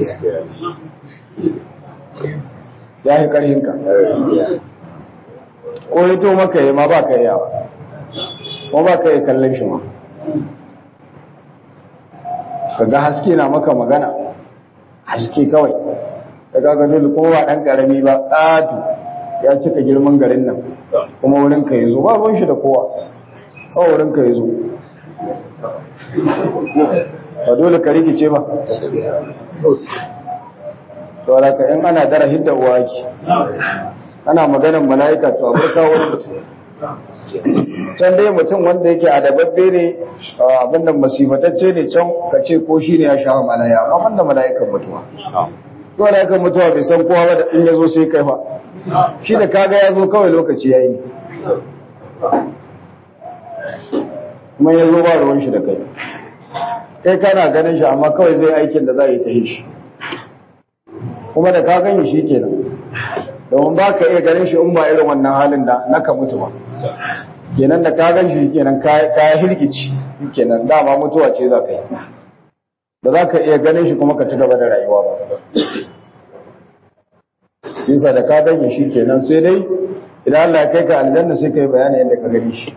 A: ya yi karhinka ko ya to maka yi ma ba ka yi yawa ko ba ka yi kallon shi ma ka ga haske na maka magana haske kawai ka ga dole ko ba ɗan ƙarami ba ƙatu ya cika girman garin nan kuma wurin ka yi zo ba ruwan shi da kowa kawai wurin ka yi zo ba dole ka rikice ba to ka in ana dara hidda uwa ki ana maganar mala'ika to abarka wani mutum can dai mutum wanda yake adababbe ne abinda masifatacce ne can ka ce ko shi ne ya sha malaya amma wanda mala'ikan mutuwa to mala'ikan mutuwa bai san kowa ba da in ya zo sai kai fa shi da kaga ya zo kawai lokaci ya yi kuma ya zo ba ruwan shi da kai kai kana ganin shi amma kawai zai aikin da za yi ta yi shi kuma da ka gani shi kenan domin ba ka iya ganin shi in ba irin wannan halin da na ka mutu ba kenan da ka gan shi kenan ka hirgici kenan dama mutuwa ce za ka yi ba za ka iya ganin shi kuma ka ci gaba da rayuwa ba bisa da ka ganye shi kenan sai dai idan Allah ya kai ka aljanna sai ka yi bayani yadda ka gani shi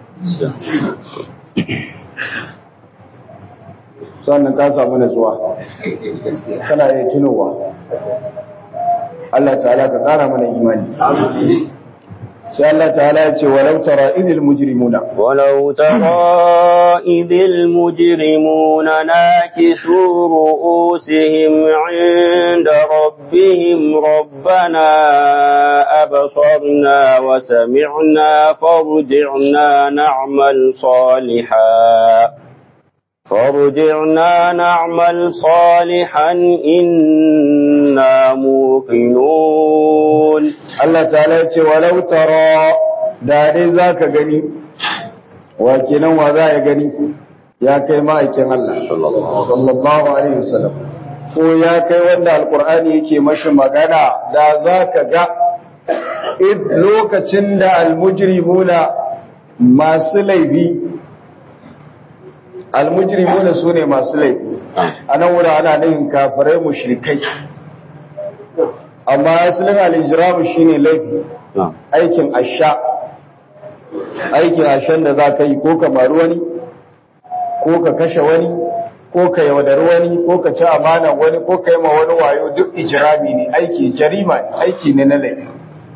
A: sannan ka samu natsuwa kana iya tunowa Allah ta'ala ka kara mana imani sai Allah ta'ala ya ce walau tara idil mujrimuna
C: ولو ترى إذ المجرمون ناكسوا رؤوسهم عند ربهم ربنا أبصرنا وسمعنا فارجعنا نعمل صالحا فارجعنا نعمل صالحا إنا موقنون
A: Allah ta'ala ya ce walau tara da dai zaka gani wa kenan wa za ya gani ya kai ma'aikin Allah sallallahu alaihi wasallam ko ya kai wanda alqur'ani yake mashi magana da zaka ga id lokacin da almujrimuna masu laifi almujrimuna sune masu laifi anan wurin ana nufin kafirai mushrikai amma asalin al-ijramu shine laifi aikin asha aikin ashan da za ka yi ko ka maru wani ko ka kashe wani ko ka yaudari wani ko ka ci amana wani ko ka yi ma wani wayo duk ijrami ne aiki jarima ne aiki ne na laifi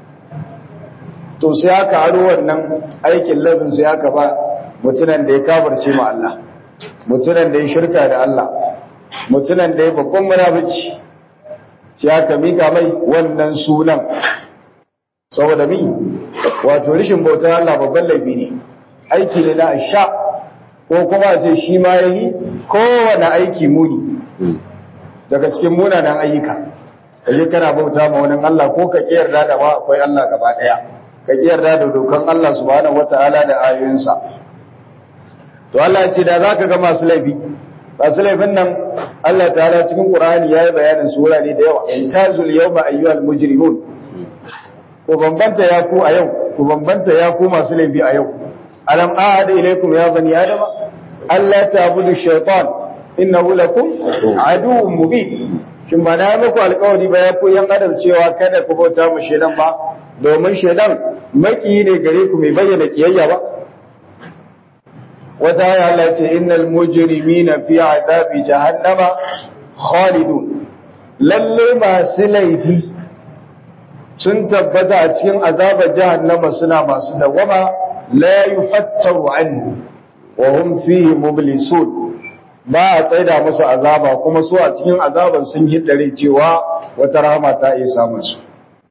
A: to sai aka aro wannan aikin laifin sai aka ba mutunan da ya kabarce ma Allah mutunan da ya shirka da Allah mutunan da ya babban munafici shi aka mika mai wannan sunan saboda mi wato rishin bautar Allah babban laifi ne aiki ne na sha ko kuma ce shi ma yayi kowane aiki muni daga cikin munanan ayyuka kaje kana bauta ma wani Allah ko ka kiyarda da ma akwai Allah gaba daya ka kiyarda da dokan Allah subhanahu wataala da ayoyinsa to Allah ce da zaka ga masu laifi masu laifin nan Allah ta'ala cikin Qur'ani yayi bayanin su wurare da yawa intazul yawma ayyuhal mujrimun ku bambanta ya ku a yau ku bambanta ya ku masu laifi a yau alam ahada ilaykum ya bani adama alla ta'budu shaytan innahu lakum aduwwun mubin kin ba na muku alƙawari ba ya ku yan adam cewa kada ku bauta mu shedan ba domin shedan maki ne gare ku mai bayyana kiyayya ba wata ya Allah ce innal mujrimina fi adabi jahannama khalidun lalle masu laifi sun tabbata a cikin azabar jahannama suna masu dawama la yufattaru anhu wa hum fihi mublisun ba a tsaida musu azaba kuma su a cikin azaban sun hiddare cewa wata rahama ta iya samun su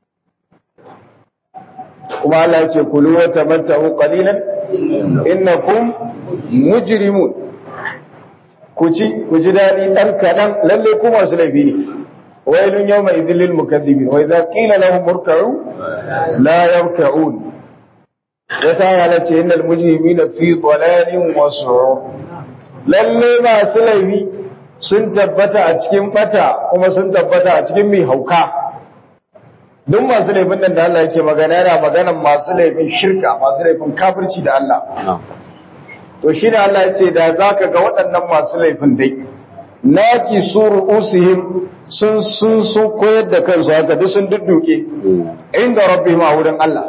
A: kuma Allah ya ce kulu wa tamatta'u qalilan innakum mujrimun ku ci ku ji dadi dan kadan lalle ku masu laifi ne wailun yawma idhil lil mukaththibin wa idha qila lahum irka'u la yarka'un wata ya ce innal mujrimina fi dhalalin wa su'ur lalle masu laifi sun tabbata a cikin bata kuma sun tabbata a cikin mai hauka duk masu laifin nan da Allah yake magana yana maganan masu laifin shirka masu laifin kafirci da Allah to shi ne Allah ya ce da za ka ga waɗannan masu laifin dai naki su ru'usihim sun sun sun koyar da kansu haka duk sun dudduke inda rabbihim a wurin Allah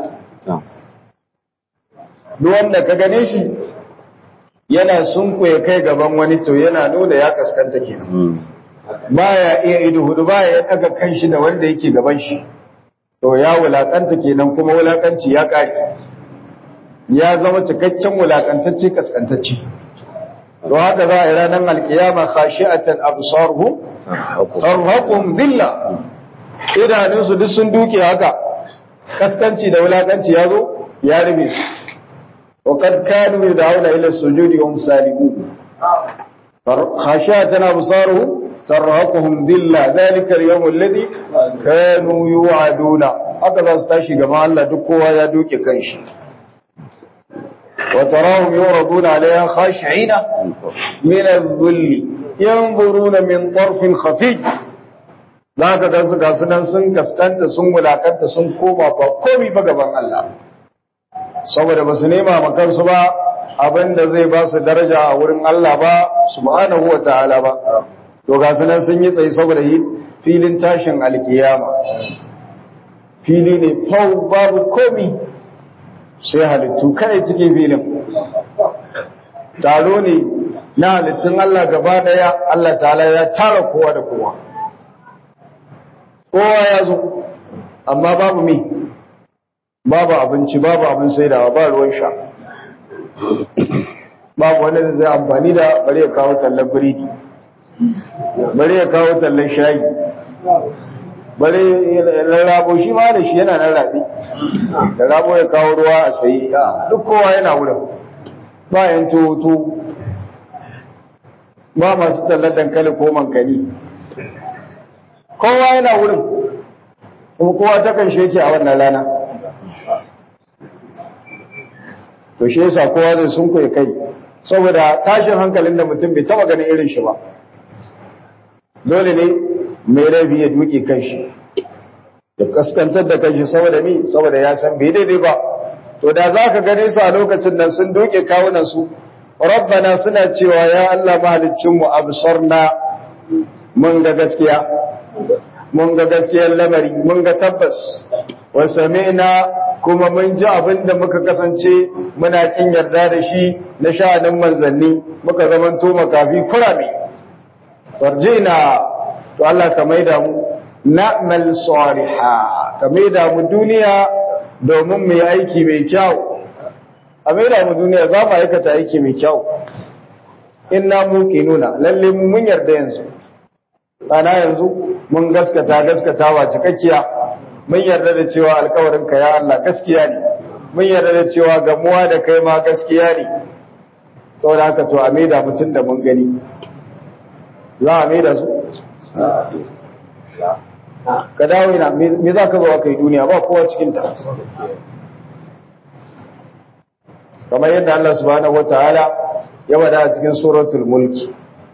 A: duk wanda ka gane shi yana sun koya kai gaban wani to yana nuna ya kaskanta kenan baya iya ido hudu baya ya daga kanshi da wanda yake gaban shi to ya wulakanta kenan kuma wulakanci ya kare ya zama cikakken wulakantacce kaskantacce to haka za a yi ranar alkiyama khashi'atan absaruhum tarhaqum dhilla idanunsu duk sun duke haka kaskanci da wulakanci ya zo ya rufe su wa kad kanu yad'una ila sujudi wa hum salimun khashi'atan absaruhum tarhaquhum dhilla dhalika al-yawm alladhi kanu yu'aduna haka za su tashi gaba Allah duk kowa ya duke kanshi wa tarahum yuraduna alayha khashi'ina min adh-dhulli yanzuruna min tarfin khafi zaka ga su gasu nan sun kaskanta sun wulakanta sun koma ba komai ba gaban Allah saboda ba su nema makansu ba abinda zai ba su daraja a wurin Allah ba subhanahu wa ta'ala ba to ga sunan sun yi tsaye saboda yi filin tashin alkiyama fili ne fau babu komi sai halittu kai cikin filin taro ne na halittun Allah gaba daya Allah ta'ala ya tara kowa da kowa kowa ya zo amma babu mi babu abinci babu abin saidawa ba ruwan sha babu wanda zai amfani da bari ya kawo tallar biridi bari ya kawo tallan shayi bari rarrabo shi ma da shi yana nan rabi da rabo ya kawo ruwa a sayi duk kowa yana wurin bayan toto ba masu tallar dankali ko mankani kowa yana wurin kuma kowa ta kan sheke a wannan rana to shi yasa kowa zai sun kai kai saboda tashin hankalin da mutum bai taba ganin irin shi ba dole ne mai rabi ya duke kanshi da kaskantar da kanshi saboda ni saboda ya san bai daidai ba to da za ka gane su a lokacin nan sun duke kawunan su rabbana suna cewa ya Allah mahaliccinmu absarna mun ga gaskiya mun ga gaskiyar lamari mun ga tabbas wa sami'na kuma mun ji abin da muka kasance muna kin yarda da shi na sha'anin manzanni muka zamanto makafi kurame farjina to Allah ka maida mu na'mal saliha ka maida mu duniya domin mu yi aiki mai kyau a maida mu duniya za mu aikata aiki mai kyau inna muqinuna lalle mu mun yarda yanzu ana yanzu mun gaskata gaskatawa cikakkiya mun yarda da cewa alƙawarin ka ya Allah gaskiya ne mun yarda da cewa gamuwa da kai ma gaskiya ne saboda haka to a maida mutun da mun gani za a maida su ka dawo ina me za ka zo kai duniya ba kowa cikin ta kamar yadda Allah subhanahu wataala ya wada a cikin suratul mulki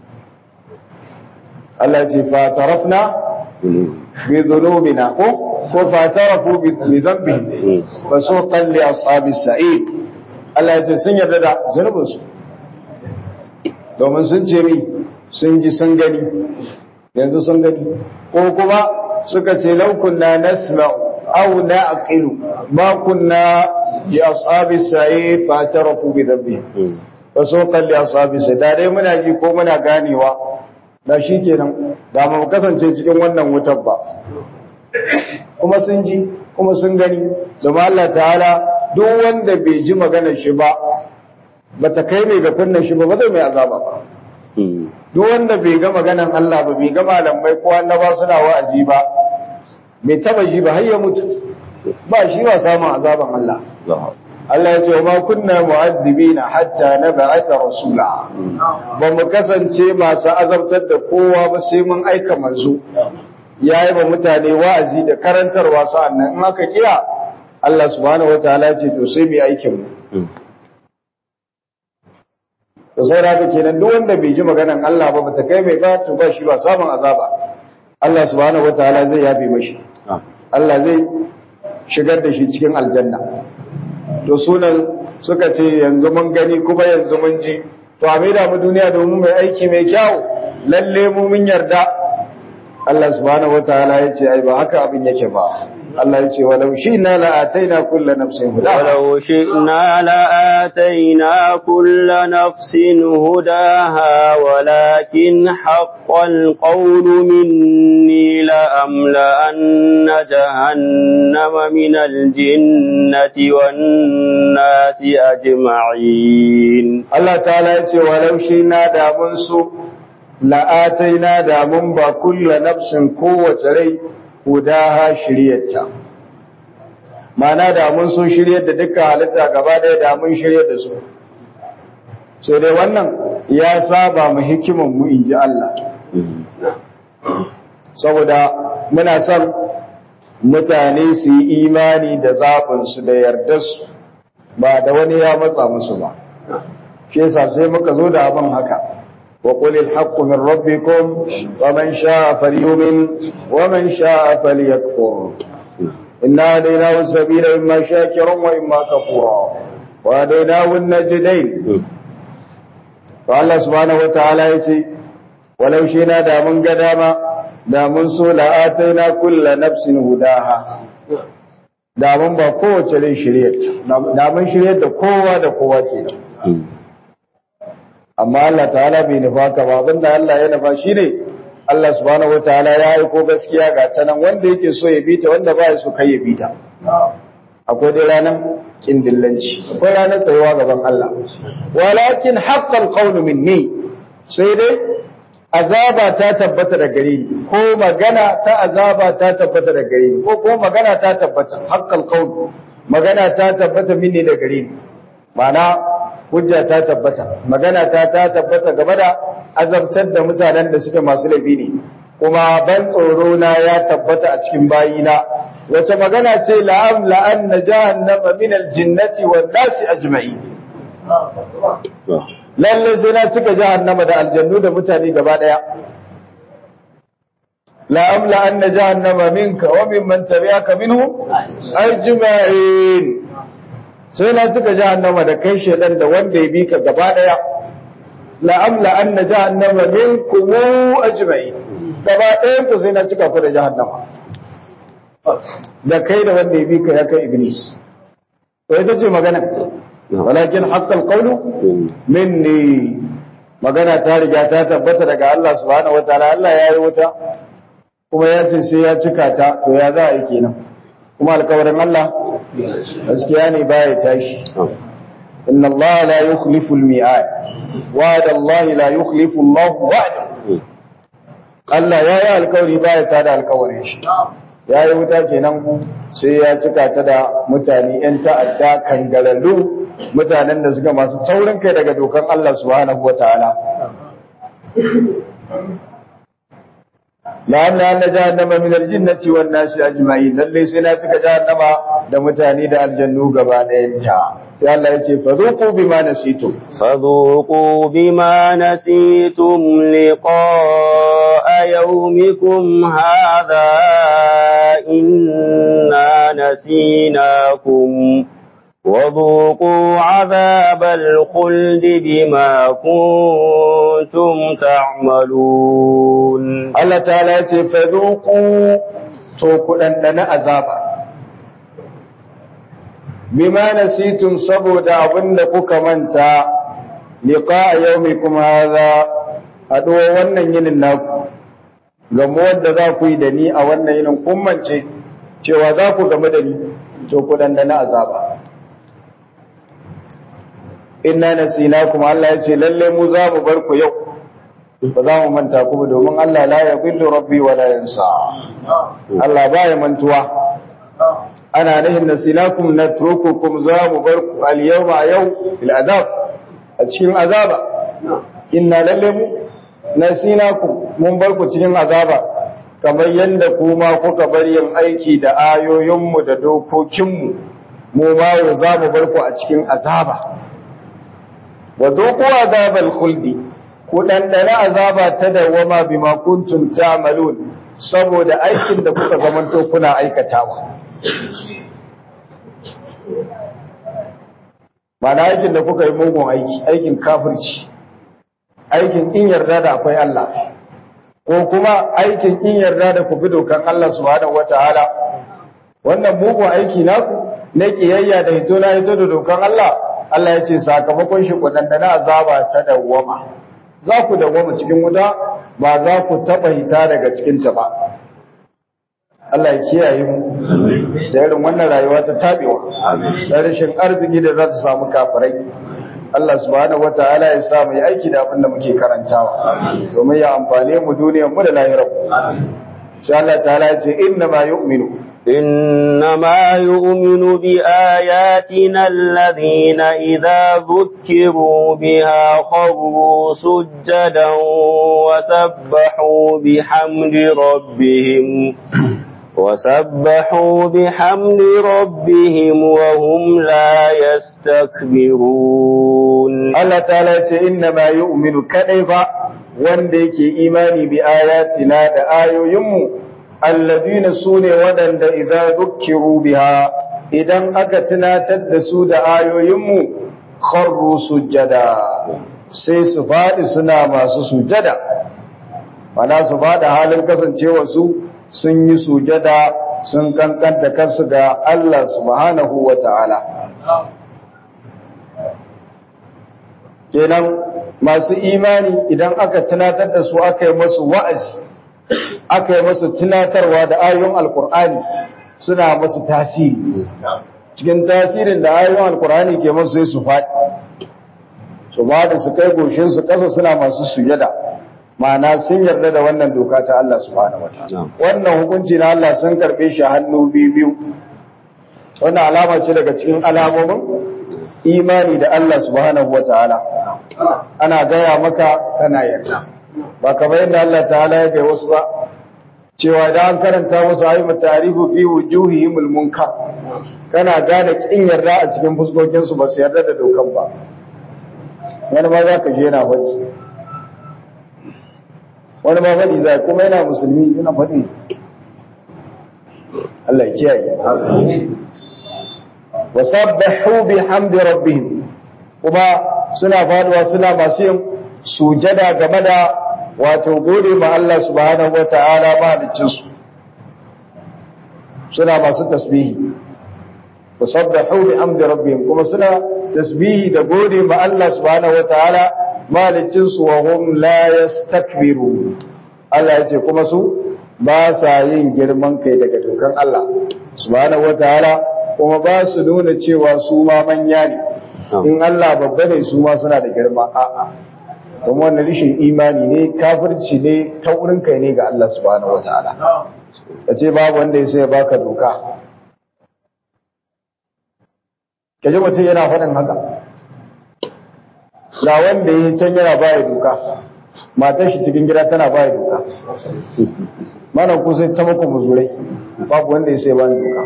A: Allah ya ce fa tarafna bi dhunubina ko ko fa tarafu bi dhanbihim fa suqan li ashabis sa'id Allah ya ce sun yarda da zunubinsu domin sun ce mi sun ji sun gani yanzu sun gani ko kuma suka ce laukunna nasma'u aw na'qilu ma kunna bi ashabis sa'id fa tarafu bi dhanbihim fa suqan li ashabis sa'id da dai muna ji ko muna ganewa da shikenan da mu kasance cikin wannan wutar ba kuma sun ji kuma sun gani zama Allah ta'ala duk wanda bai ji maganar shi ba bata kai mai ga kunnan shi ba ba zai mai azaba ba duk wanda bai ga maganan Allah ba bai ga malamai ko annaba suna wa'azi ba bai taba ji ba har ya mutu ba shi ba samun azaban Allah Allah ya ce wa ma kunna mu'addibina hatta nab'atha rasula ba mu kasance masu azabtar da kowa ba sai mun aika manzo yayi ba mutane wa'azi da karantarwa sa'annan in aka kira Allah subhanahu wataala ce to sai mu aikin mu da saura haka kenan duk wanda bai ji maganan Allah ba bata kai mai ba to ba shi ba samun azaba Allah subhanahu wataala zai yabe mashi Allah zai shigar da shi cikin aljanna to sunan suka ce yanzu mun gani kuma yanzu mun ji to a maida mu duniya domin mai aiki mai kyau lalle mu mun yarda Allah subhanahu wataala ya ce ai ba haka abin yake ba Allah ya ce walau shi'na la ataina kullu nafsin hudaha
C: ولو شئنا لآتينا كل نفس هداها ولكن حق القول مني لأملأن جهنم من الجنة والناس أجمعين
A: Allah ta'ala ya ce walau shi'na da mun so la ataina da mun ba kullu nafsin kowace rai hudaha shiryarta mana da mun so shiryar da dukkan halitta gaba ɗaya da mun shiryar da su sai dai wannan ya saba mu hikiman mu inji Allah saboda muna son mutane su yi imani da zaɓinsu da yardarsu ba da wani ya matsa musu ba shi yasa sai muka zo da abin haka wa qulil haqqu min rabbikum wa man sha'a falyu'min wa man sha'a falyakfur inna hadaynahu sabila imma shakiran wa imma kafura wa hadaynahu an-najdayn to Allah subhanahu wataala yace walau shi na da mun ga dama da mun so la'ataina kulla nafsin hudaha da mun ba kowace rai shiryarta da mun shiryar da kowa da kowa ke amma Allah ta'ala bai nufa ka ba abinda Allah ya nufa shine Allah subhanahu wataala ya aiko gaskiya ga ta nan wanda yake so ya bita wanda ba ya so kai ya bita akwai dai ranar kindillanci akwai ranar tsayuwa gaban Allah walakin haqqal qawlu minni sai dai azaba ta tabbata da gare ni ko magana ta azaba ta tabbata da gare ni ko ko magana ta tabbata haqqal qawl magana ta tabbata minni da gare ni mana hujja ta tabbata magana ta ta tabbata game da azabtar da mutanen da suke masu laifi ne kuma ban tsoro na ya tabbata a cikin bayina wace magana ce la'am la'an na jahannama min aljinnati wan nasi ajma'in lalle sai na cika jahannama da aljannu da mutane gaba daya la amla anna jahannama minka wa mimman tabi'aka minhum ajma'in sai na cika jahannama da kai shedan da wanda ya bi ka gaba daya la amla anna jahannama minkum ajma'in gaba ɗayan ku sai na cika ku da jahannama da kai da wanda ya bi ka ya kai iblis to ita ce magana walakin haqqal qawlu minni magana ta riga ta tabbata daga Allah subhanahu wataala Allah ya yi wuta kuma ya ce sai ya cika ta to ya za a yi kenan kuma alkawarin Allah gaskiya ne baya tashi inna Allah la yukhlifu al-mi'ad wa'ada Allah la yukhlifu Allah wa'da Allah ya yi alkawari ba ya tada alkawarin shi ya yi wuta kenan sai ya cika ta da mutane 'yan ta'adda kangararru mutanen da suka masu taurin kai daga dokan Allah subhanahu wa ta'ala la'anna anna jahannama min al-jinnati wan nasi ajma'in lalle sai na cika jahannama da mutane da aljannu gaba ɗayan ta sai Allah ya ce fadhuqu bima nasitum
C: فذوقوا بما نسيتم لقاء يومكم هذا إنا نسيناكم وذوقوا عذاب الخلد بما كنتم تعملون
A: Allah ta'ala ya ce fadhuqu to ku dandana azaba bima nasitum saboda abinda kuka manta liqa yawmikum hadha haduwa wannan yinin naku gamo wanda za ku yi da ni a wannan yinin kun mance cewa za ku game da ni to ku dandana azaba inna nasinakum Allah ya ce lalle mu za mu bar ku yau ba za mu manta ku ba domin Allah la yadhillu rabbi wa la yansa Allah ba ya mantuwa ana nihin nasinakum natrukukum za mu bar ku al yawma yau fil azab a cikin azaba inna lalle mu nasinakum mun bar ku cikin azaba kamar yanda kuma kuka bar yin aiki da ayoyinmu da dokokinmu mu ma yau za mu bar ku a cikin azaba wa doku azabal khuldi ku dandana azaba ta dawama bima kuntum ta'malun saboda aikin da kuka zamanto kuna aikatawa Mana aikin da kuka yi mugun aiki, aikin kafirci, aikin in yarda da akwai Allah, ko kuma aikin in yarda da ku fi dokan Allah subhanahu wata'ala wannan mugun aiki naku na kiyayya da hito na hito da dokan Allah Allah ya ce sakamakon shi ku dandana azaba ta dawwama za ku dawwama cikin wuta ba za ku taba hita daga cikin ta ba Allah ya kiyaye mu da irin wannan rayuwa ta tabewa da rashin arziki da za ta samu kafirai Allah subhanahu wataala ya sa mu yi aiki da abin da muke karantawa domin ya amfane mu duniyar mu da lahirar mu sai Allah ta'ala ya ce inna ma yu'minu
C: إنما يؤمن بآياتنا الذين إذا ذكروا بها خروا سجدا وسبحوا بحمد ربهم وسبحوا بحمد ربهم وهم لا يستكبرون
A: Allah ta'ala ya ce inna ma yu'minu kadai ba wanda yake imani bi ayatina da ayoyinmu alladina sune wadanda idza dukkiru biha idan aka tunatar da su da ayoyinmu kharru sujada sai su fadi suna masu sujada mana su fada halin kasancewa su sun yi sujada sun kankan da kansu ga Allah subhanahu wata'ala kenan masu imani idan aka tunatar da su aka yi masu wa'azi aka yi masu tunatarwa da ayoyin alkur'ani suna masu tasiri cikin tasirin da ayoyin alkur'ani ke masu sai su faɗi su ba da su kai goshin su ƙasa suna masu sujada ma'ana sun yarda da wannan doka ta Allah subhanahu wataala wannan hukunci na Allah sun karbe shi hannu biyu biyu wannan alama ce daga cikin alamomin imani da Allah subhanahu wataala ana gaya maka kana yarda ba kamar yadda Allah ta'ala ya ga wasu ba cewa da an karanta musu ayyuka tarihu fi wujuhihimul munkar kana gane kin yarda a cikin fuskokin su ba su yarda da dokan ba wani ma za ka je yana faɗi wani ma faɗi zai kuma yana musulmi yana faɗi Allah ya kiyaye wa sabbahu bihamdi rabbihim kuma suna faduwa suna masu yin sujada game da wato gode ma Allah subhanahu wata'ala mahaliccin su suna masu tasbihi wa sabbahu bihamdi rabbihim kuma suna tasbihi da gode ma Allah subhanahu wata'ala mahaliccin su wa hum la yastakbiru Allah ya ce kuma su ba sa yin girman kai daga dokan Allah subhanahu wata'ala kuma ba su nuna cewa su ma manya ne in Allah babba ne su ma suna da girma a'a kuma wannan rishin imani ne kafirci ne taurin kai ne ga Allah subhanahu wataala kace babu wanda ya sai ya baka doka kaje mutum yana faɗin haka ga wanda ya can yana baya doka matar shi cikin gida tana baya doka mana ku sai ta muku muzurai babu wanda ya sai ba doka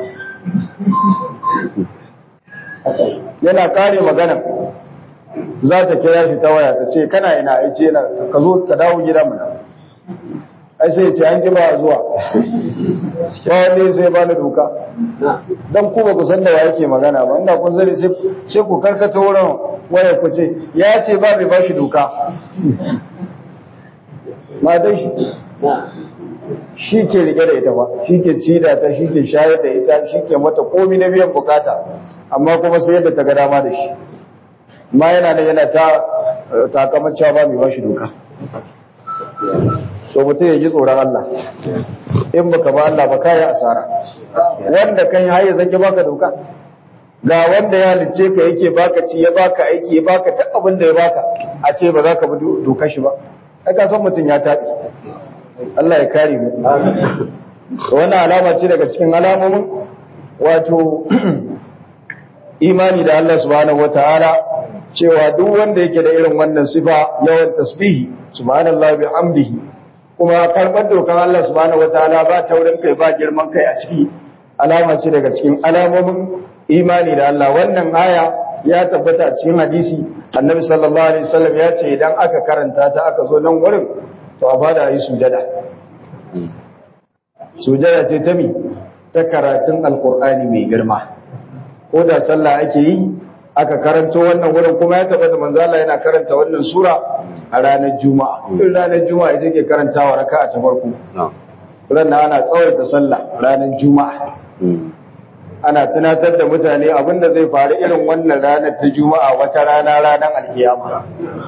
A: yana kare magana za ta kira shi ta waya ta ce kana ina aice yana ka zo ka dawo gida mana ai sai ce an ki ba zuwa ba wanda sai ba ni doka dan ku ba ku san da wa yake magana ba inda kun zare sai ku karkata wurin waya ku ce ya ce ba mai ba shi doka matan shi shi ke rike da ita ba shi ke ci da ta shi ke shayar da ita shi ke mata komi na biyan bukata amma kuma sai yadda ta ga dama da shi ma yana da yana ta takamar cewa ba mai ba shi doka so mutum ya ji tsoron Allah in baka ba Allah ba kayi asara wanda kan haye zan baka doka ga wanda ya halice ka yake baka ci ya baka aiki ya baka duk abin da ya baka a ce ba za ka bi dokar shi ba ai ka san mutum ya taɓi Allah ya kare mu wannan alama ce daga cikin alamomin wato imani da Allah subhanahu wataala cewa duk wanda yake da irin wannan sifa yawan tasbihi subhanallahi bihamdihi kuma karbar dokan Allah subhanahu wataala ba taurin kai ba girman kai a ciki alama ce daga cikin alamomin imani da Allah wannan aya ya tabbata a cikin hadisi annabi sallallahu alaihi wasallam ya ce idan aka karanta ta aka zo nan wurin to a fada yi sujada sujada ce ta mi ta karatun alkur'ani mai girma ko da sallah ake yi aka karanto wannan wurin kuma ya tabbata manzo Allah yana karanta wannan sura a ranar juma'a in ranar juma'a ita ke karantawa raka'a ta farko ranar ana tsawaita sallah ranar juma'a ana tunatar da mutane abinda zai faru irin wannan ranar ta juma'a wata rana ranar alkiyama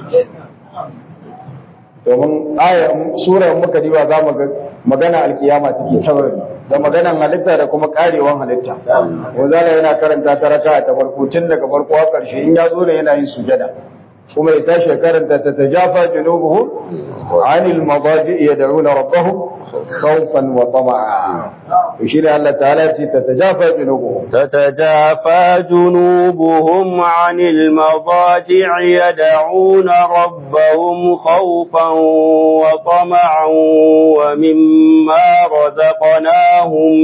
A: domin ayar surar muka diba za mu ga magana alkiyama take tabari da maganan halitta da kuma karewan halitta wazala yana karanta ta raka ta farko tun daga farko har karshe in ya zo ne yana yin sujada kuma ya tashi ya karanta ta tajafa junubuhum anil madaji yad'una rabbahum khawfan wa tama'a shi ne Allah ta'ala ce ta tajafa junubuhum
C: تتجافى جنوبهم عن المضاجع يدعون ربهم خوفا وطمعا ومما رزقناهم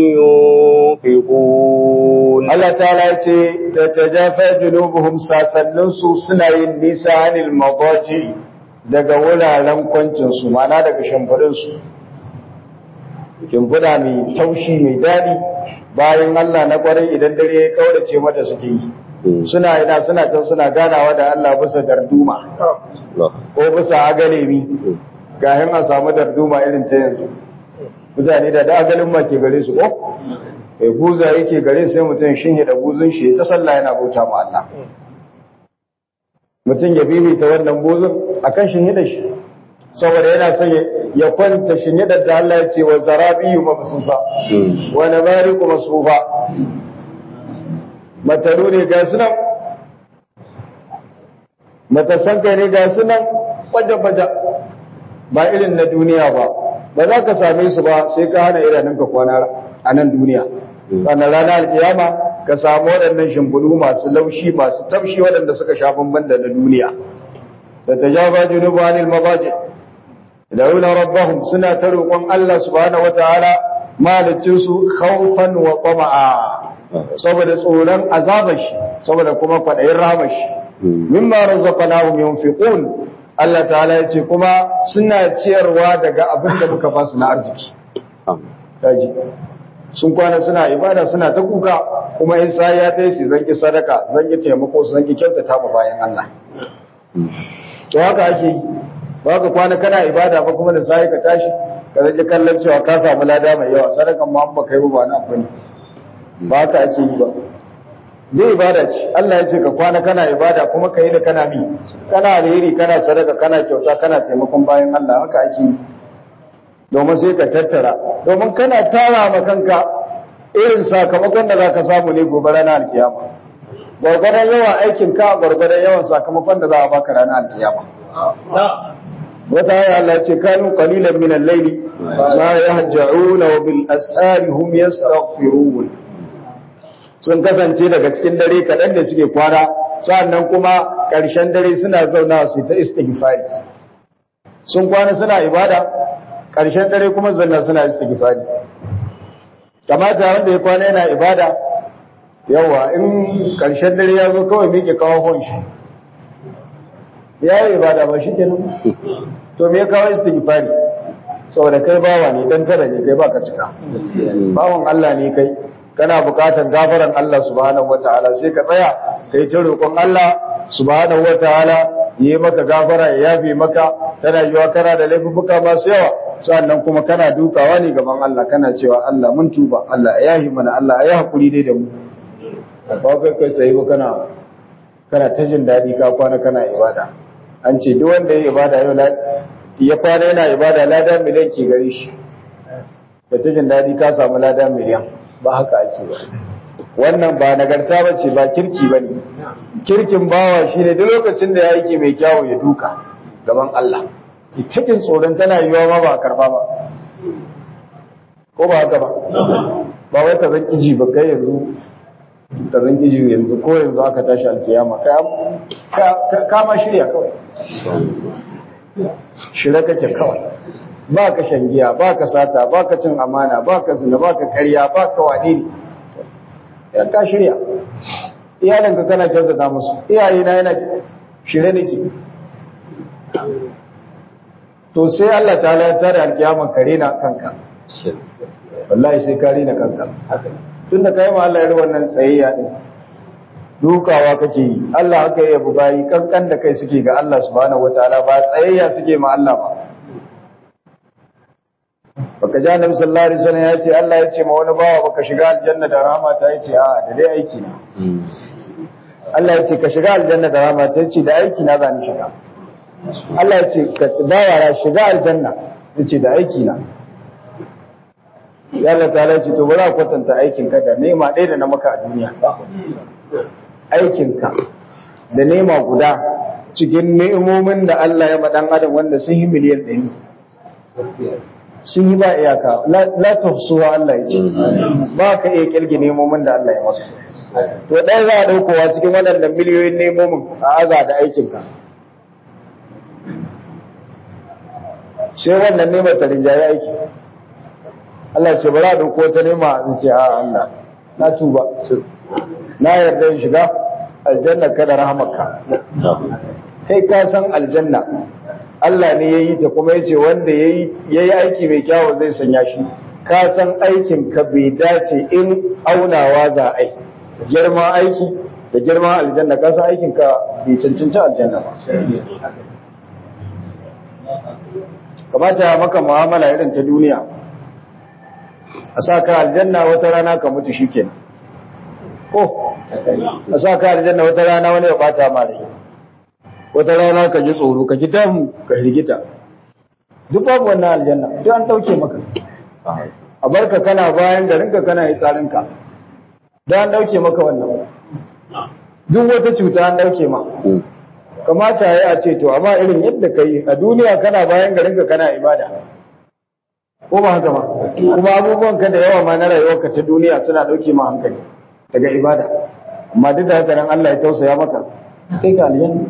C: ينفقون
A: Allah ta'ala ce ta tajafa junubuhum sasannin su suna yin nisa anil madaji daga wuraren kwancin su mana daga shimfidin su shimfida mai taushi mai daɗi bayan Allah na kwarai idan dare ya kaurace mata suke yi suna ina suna can suna ganawa da Allah bisa darduma ko bisa agalemi gahin a samu darduma irin ta yanzu mutane da da agalin ma ke gare su ko eh guza yake gare sai mutum shin da buzun shi ta sallah yana bauta ma Allah mutum ya bibita wannan buzun akan shin da shi saboda yana son ya kwanta shin da Allah ya ce wa zarabiyu mabsusa wa namariqu masfufa mataru ne ga sunan matasanka ne ga sunan baje-baje ba irin na duniya ba ba za ka same su ba sai ka hana idanunka kwana a nan duniya sannan ranar alkiyama ka samu waɗannan shimfiɗu masu laushi masu tafshi waɗanda suka sha bamban da na duniya da ta ja ba junubu anil mazaji da yuna rabbahum suna ta roƙon Allah subhanahu wataala malicinsu khawfan wa tama'a saboda tsoron azabar shi saboda kuma kwaɗayin ramar shi mimma razaqnahum yunfiqun Allah ta'ala ya ce kuma suna ciyarwa daga abin da muka ba su na arziki kaji sun kwana suna ibada suna ta kuka kuma in sa ya ta yi su zanki sadaka zanki taimako su zanki kyautata ma bayan Allah to haka ake yi ba ka kwana kana ibada ba kuma da sai ka tashi ka zanki kallon cewa ka samu lada mai yawa sadakan ma ba kai ba na abin ba ka ake yi ba dai ibada ce Allah ya ce ka kwana kana ibada kuma ka yi da kana mi kana alheri kana sadaka kana kyauta kana taimakon bayan Allah haka ake yi domin sai ka tattara domin kana tara ma kanka irin sakamakon da zaka samu ne gobe ranar alkiyama gwargwadon yawan aikin ka gwargwadon yawan sakamakon da za a baka ranar alkiyama wata haya Allah ce kanu qalilan min al-layli ma yahja'una wa bil asari hum yastaghfirun sun kasance daga cikin dare kaɗan da suke kwana sannan kuma ƙarshen dare suna zauna su ta istighfari sun kwana suna ibada ƙarshen dare kuma zanna suna istighfari kamata wanda ya kwana yana ibada yawa in ƙarshen dare ya zo kawai miƙe kawo shi ya yi ibada ba shi kenan to me ya kawo istighfari saboda kai bawa ne dan tara ne kai baka cika bawan Allah ne kai kana bukatar gafaran Allah subhanahu wataala sai ka tsaya kai ta roƙon Allah subhanahu wataala yi maka gafara ya yafe maka tana yiwa kana da laifuka masu yawa sannan kuma kana dukawa ne gaban Allah kana cewa Allah mun tuba Allah ya yahi mana Allah ya hakuri dai da mu ba kai kai tsaye ba kana kana ta jin daɗi ka kwana kana ibada an ce duk wanda ya ibada yau ya kwana yana ibada lada miliyan ke gare shi da ta jin daɗi ka samu lada miliyan ba haka ake ba wannan ba nagarta ba ce ba kirki ba ne kirkin bawa shi ne duk lokacin da ya yi mai kyawu ya duka gaban Allah cikin tsoron tana yiwa ma ba a karba ba ko ba haka ba ba wai ka zan iji ba kai yanzu ka zan iji yanzu ko yanzu aka tashi alkiyama ka ma shirya kawai shirya kake kawai ba ka shan giya ba ka sata ba ka cin amana ba ka zina ba ka karya ba ka wani ne ya ka shirya iyalinka kana kyautata musu iyayena yana shirye nake to sai Allah ta ya tare alkiyama kare na kanka wallahi sai kare na kanka tun da kai ma Allah ya wannan tsayayya din dukawa kake yi Allah haka ya bayi kankan da kai suke ga Allah subhanahu wataala ba tsayayya suke ma Allah ba baka ji annabi sallallahu alaihi wasallam ya ce Allah ya ce ma wani bawa baka shiga aljanna da rahama ta yace a da dai aiki na Allah ya ce ka shiga aljanna da rahama ta yace da aiki na zan shiga Allah ya ce ka bawa ra shiga aljanna yace da aiki na ya Allah ta ce to bari a kwatanta aikin ka da nema ɗaya da na maka a duniya aikin ka da nema guda cikin ni'imomin da Allah ya ma dan adam wanda sun yi miliyan ɗari sun yi ba iyaka la tafsuwa Allah ya ce ba ka iya kirgi nemomin da Allah ya masu to ɗaya za a ɗaukowa cikin waɗannan miliyoyin nemomin a aza da aikinka sai wannan nemar ta rinjaye aiki Allah ce ba za a ɗauko ta nema a ce a Allah na tuba na yarda in shiga aljanna kada rahamarka kai ka san aljanna Allah ne ya yi ta kuma ya ce wanda ya yi aiki mai kyawu zai sanya shi ka san aikin ka bai dace in aunawa za a yi girma aiki da girma aljanna ka san aikin ka bai cancanci aljanna ba kamata ya maka mu'amala irin ta duniya a sa ka aljanna wata rana ka mutu shikenan ko a sa ka aljanna wata rana wani ya bata ma rai wata rana ka ji tsoro ka ji damu ka hirgita duk babu wannan aljanna duk an dauke maka a barka kana bayan garinka kana yi tsarinka duk an dauke maka wannan duk wata cuta an dauke ma kamata ya a ce to amma irin yadda ka yi a duniya kana bayan garinka kana ibada ko ba haka ba kuma abubuwan ka da yawa ma na rayuwarka ta duniya suna dauke ma hankali daga ibada amma duk da haka nan Allah ya tausaya maka kai ka aljanna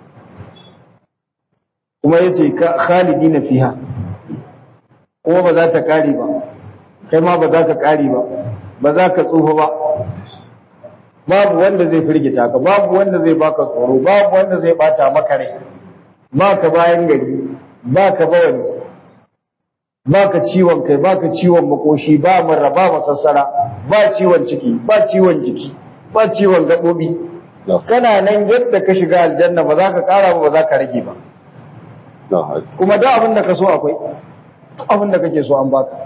A: kuma ya ce khalidi na fiha kuma ba za ta ƙari ba kai ma ba za ka ƙari ba ba za ka tsufa ba babu wanda zai firgita ka babu wanda zai baka tsoro babu wanda zai bata maka rai ba ka bayan gari ba ka bawani ba ka ciwon kai ba ka ciwon makoshi ba marra ba masassara ba ciwon ciki ba ciwon jiki ba ciwon gaɓoɓi kana nan yadda ka shiga aljanna ba za ka ƙara ba ba za ka rage ba kuma da abin da ka so akwai abin da kake so an baka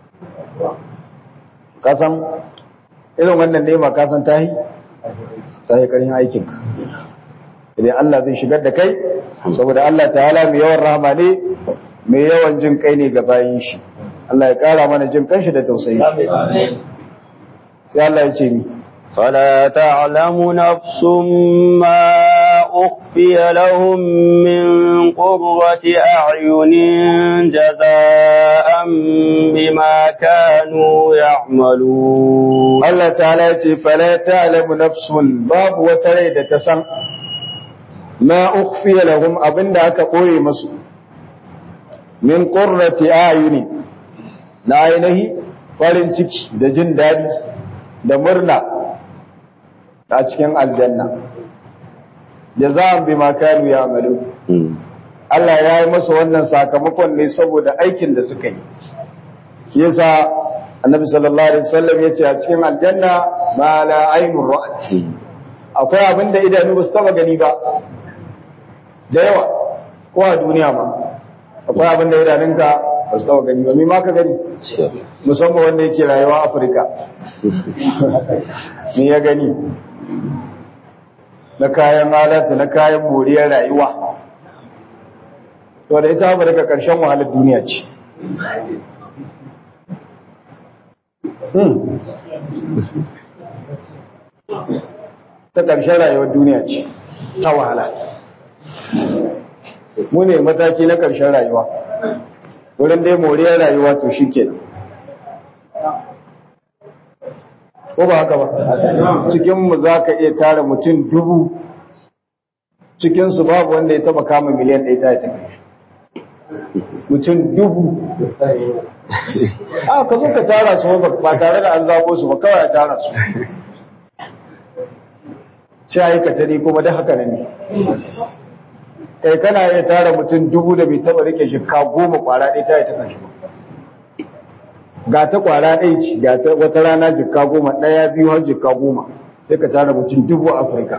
A: kasan irin wannan nema kasan tahi tahi karin aikinka idan Allah zai shigar da kai saboda Allah ta'ala mai yawan rahama ne mai yawan jin kai ne ga bayin shi Allah ya kara mana jin kanshi da tausayi sai Allah ya ce ni
C: فلا تعلم نفس ما أخفي لهم من قرة أعين جزاء بما كانوا يعملون
A: Allah ta'ala ya ce fala ta'lamu nafsun babu wata rai da ta san ma ukhfiya lahum abinda aka koye musu min qurrati ayuni na ainihi farin ciki da jin dadi da murna a cikin aljanna jaza'an bima kanu ya'malu Allah ya yi masa wannan sakamakon ne saboda aikin da suka yi yasa annabi sallallahu alaihi wasallam yace a cikin aljanna ma la aynur ra'at akwai abin da idanu ba su taba gani ba da yawa ko a duniya ma akwai abin da idanunka ba su taba gani ba me ma ka gani musamman wanda yake rayuwa Afirka me ya gani na kayan alatu na kayan moriyar rayuwa to da ita ba daga ƙarshen wahalar duniya ce ta ƙarshen rayuwar duniya ce ta wahala mu ne mataki na ƙarshen rayuwa wurin dai moriyar rayuwa to shi ke ko ba haka ba cikinmu za ka iya tara mutum dubu cikinsu babu wanda ya taba kama miliyan ɗaya ta yi tafi mutum dubu a ka zo ka tara su ba tare da an zabo su ba kawai a tara su ci aikata ne kuma da haka ne kai kana iya tara mutum dubu da bai taba rike shika goma kwara ɗaya ta yi ta kanshi ba ga ta kwara ɗaya ce ga ta wata rana jikka goma ɗaya biyu har jikka goma sai ka tara mutum dubu a afirka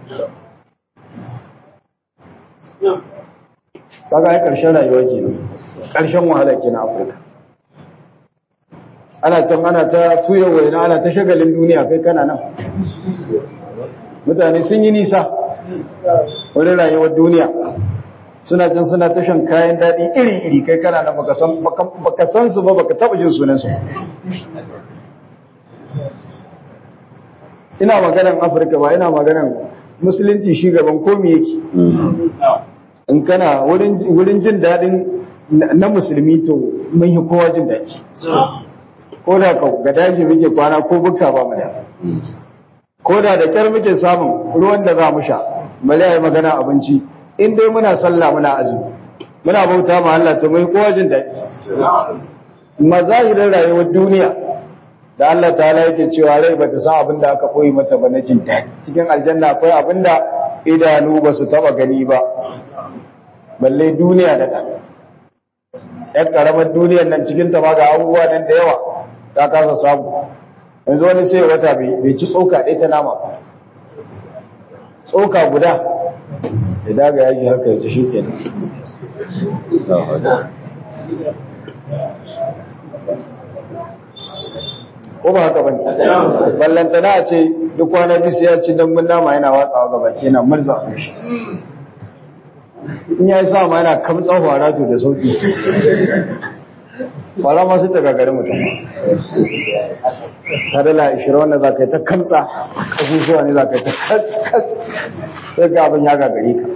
A: kaga ai karshen rayuwa kenan karshen wahala kenan afirka ana can ana ta tuya waina ana ta shagalin duniya kai kana nan mutane sun yi nisa wani rayuwar duniya suna can suna ta shan kayan daɗi iri-iri kai kana nan baka san su ba baka taɓa jin sunansu ina maganan afirka ba ina maganan musulunci shi gaban komi yake in kana wurin jin daɗin na musulmi to mun yi kowa jin daɗi ko da ga daji muke kwana ko buka ba mu da ko da da kyar muke samun ruwan da za mu sha bale yi magana abinci in dai muna sallah muna azumi muna bauta ma Allah to mai kowa jin daɗi mazahirin rayuwar duniya da Allah ta'ala yake cewa rai ba ta san abin da aka koyi mata ba na jin daɗi cikin aljanna akwai abin da idanu ba su taba gani ba balle duniya da ɗan ‘yan ƙaramar duniyar nan cikin ta ma ga abubuwa nan da yawa ta kasa samu yanzu wani sai wata bai ci tsoka ɗaya ta nama tsoka guda ya daga yaji haka ya ci shi ke ko ba haka bane ballantana a ce duk kwana bisu ya ci dambun nama yana watsawa gaba kenan murza shi in ya yi sa ma yana kamtsan fara to da sauki fara ma su daga gari mutum ta dala ishirin wanda za ka yi ta kamtsa kasusuwa ne za ka yi ta kas sai ga abin ya gagare ka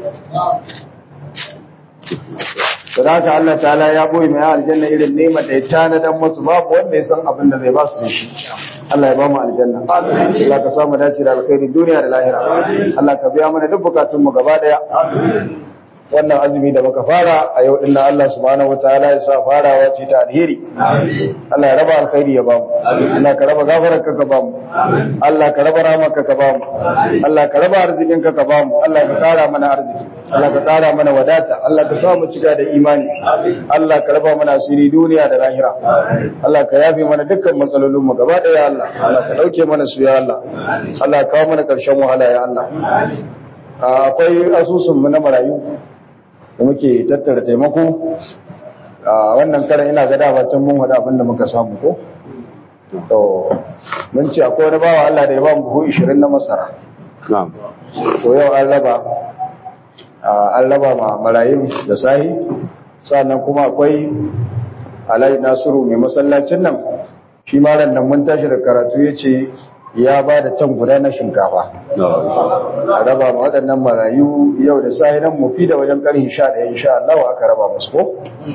A: da haka Allah ta'ala ya boye mai aljanna irin nema da ya tanadan masu babu wanda ya san abin da zai ba su shi Allah ya ba mu aljanna Allah ka samu dace da alkhairi duniya da lahira Allah ka biya mana duk bukatun mu gaba daya wannan azumi da muka fara a yau din Allah subhanahu wataala ya sa farawa ce ta alheri Allah ya raba alkhairi ya bamu Allah ka raba gafarar ka ka bamu Allah ka raba ramarka ka bamu Allah ka raba arzikin ka ka bamu Allah ka kara mana arziki Allah ka kara mana wadata Allah ka sa mu cika da imani Allah ka raba mana asiri duniya da lahira Allah ka yafe mana dukkan matsalolin mu gaba daya Allah Allah ka dauke mana su ya Allah Allah ka kawo mana karshen wahala ya Allah akwai asusun mu na marayu da muke tattara taimako a wannan karan ina ga dama can mun hada abin da muka samu ko to mun ce akwai wani bawa Allah da ya ba mu buhu 20 na masara to yau an raba an raba ma marayun da sahi sannan kuma akwai Alhaji Nasiru mai masallacin nan shi ma ran nan mun tashi da karatu yace ya ba da can guda na shinkafa a raba ma waɗannan marayu yau da sahinan mufi da wajen ƙarfi sha ɗaya insha Allah aka raba musu ko?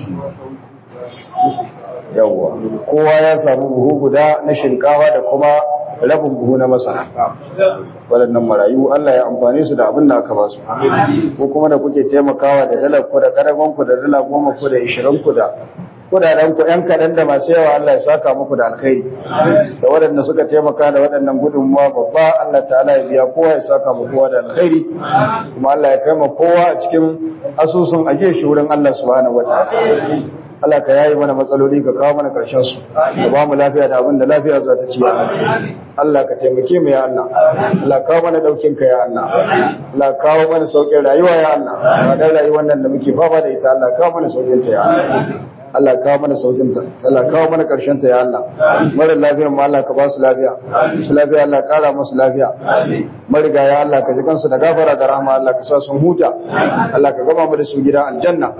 A: yawwa kowa ya samu buhu guda na shinkafa da kuma rabin buhu na masara waɗannan marayu Allah ya amfane su da abin da aka ba su ko kuma da kuke taimakawa da dalar ku da karagon ku da dala goma ku da ishirin ku da kudaden ku yan kaɗan da masu yawa Allah ya saka muku da alkhairi da waɗanda suka taimaka da waɗannan gudunmuwa babba Allah ta'ala ya biya kowa ya saka mu kowa da alkhairi kuma Allah ya kai ma kowa a cikin asusun ajiye shi wurin Allah subhanahu wataala Allah ka yayi mana matsaloli ka kawo mana karshen su ka ba mu lafiya da abin da lafiya za ta ci ya Allah ka taimake mu ya Allah Allah kawo mana daukin ka ya Allah Allah kawo mana saukin rayuwa ya Allah ba dan rayuwar nan da muke fama da ita Allah kawo mana saukin ta ya Allah Allah kawo mana saukin ta Allah kawo mana karshen ta ya Allah mara lafiya mu Allah ka ba su lafiya su lafiya Allah kara musu lafiya mariga ya Allah ka ji kansu da gafara da rahama Allah ka sa sun huta Allah ka gama mu da su gida aljanna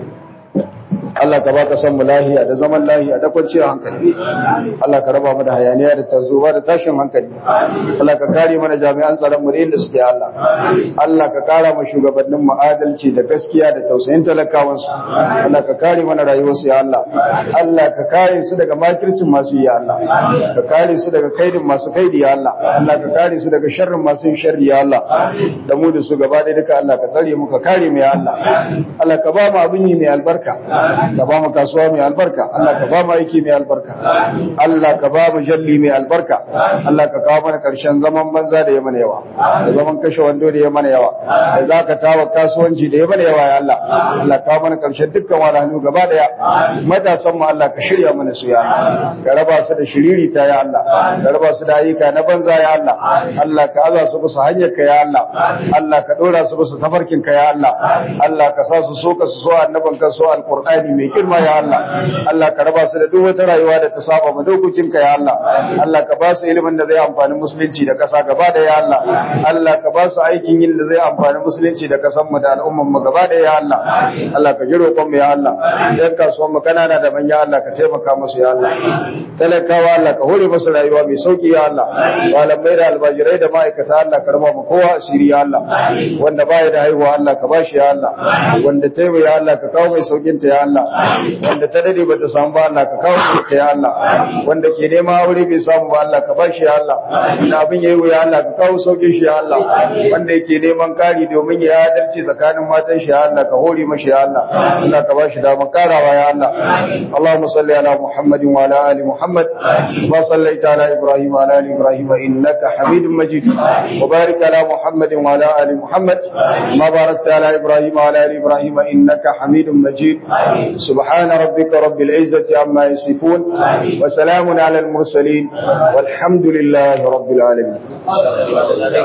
A: Allah ka baka san mu lahiya da zaman lahiya da kwanciyar hankali Allah ka raba mu da hayaniya da tarzuba da tashin hankali Allah ka kare mana jami'an tsaron mu da inda suke Allah Allah ka kara mu shugabannin mu adalci da gaskiya da tausayin talakawan su Allah ka kare mana rayuwar su ya Allah Allah ka kare su daga makircin masu yi ya Allah ka kare su daga kaidin masu kaidi ya Allah Allah ka kare su daga sharrin masu yin sharri ya Allah da mu da su gaba ɗaya duka Allah ka tsare mu ka kare mu ya Allah Allah ka ba mu abin yi mai albarka ka ba mu kasuwa mai albarka Allah ka ba mu aiki mai albarka Allah ka ba mu jalli mai albarka Allah ka kawo mana karshen zaman banza da ya mana yawa da zaman kashe wando da ya mana yawa da zaka tawa kasuwanci da ya mana yawa ya Allah Allah ka kawo mana karshen dukkan wahalhalu gaba daya matasan mu Allah ka shirya mana su ya Allah ka raba su da shiriri ta ya Allah ka raba su da ayyuka na banza ya Allah Allah ka aza su bisa hanyar ka ya Allah Allah ka dora su bisa tafarkin ka ya Allah Allah ka sa su so ka su so annaban ka so alqur'ani mai girma ya Allah Allah ka raba su da duk wata rayuwa da ta saba ma dokokin ka ya Allah Allah ka ba su ilimin da zai amfani musulunci da kasa gaba da ya Allah Allah ka ba su aikin yin da zai amfani musulunci da kasan mu da al'umman mu gaba da ya Allah Allah ka jiro kon mu ya Allah dan kasuwan mu kanana da manya Allah ka taimaka musu ya Allah talakawa Allah ka hore musu rayuwa mai sauki ya Allah malamai da albajirai da ma'aikata Allah ka raba mu kowa asiri ya Allah wanda baya da haihuwa Allah ka bashi ya Allah wanda taimu ya Allah ka kawo mai saukin ta ya Allah wanda ta dade bata samu ba Allah ka kawo ta ya Allah wanda ke nema aure bai samu ba Allah ka bashi ya Allah da abin yayi ya Allah ka kawo saukin shi ya Allah wanda yake neman kari domin ya adalci tsakanin matan shi ya Allah ka hore mashi ya Allah Allah ka bashi damar karawa ya Allah Allahumma salli ala Muhammadin wa ala ali Muhammad wa sallaita ala Ibrahim wa ala ali Ibrahim innaka Hamidum Majid wa barik ala Muhammadin wa ala ali Muhammad ma barakta ala Ibrahim wa ala ali Ibrahim innaka Hamidum Majid سبحان ربك رب العزة عما يصفون وسلام على المرسلين والحمد لله رب العالمين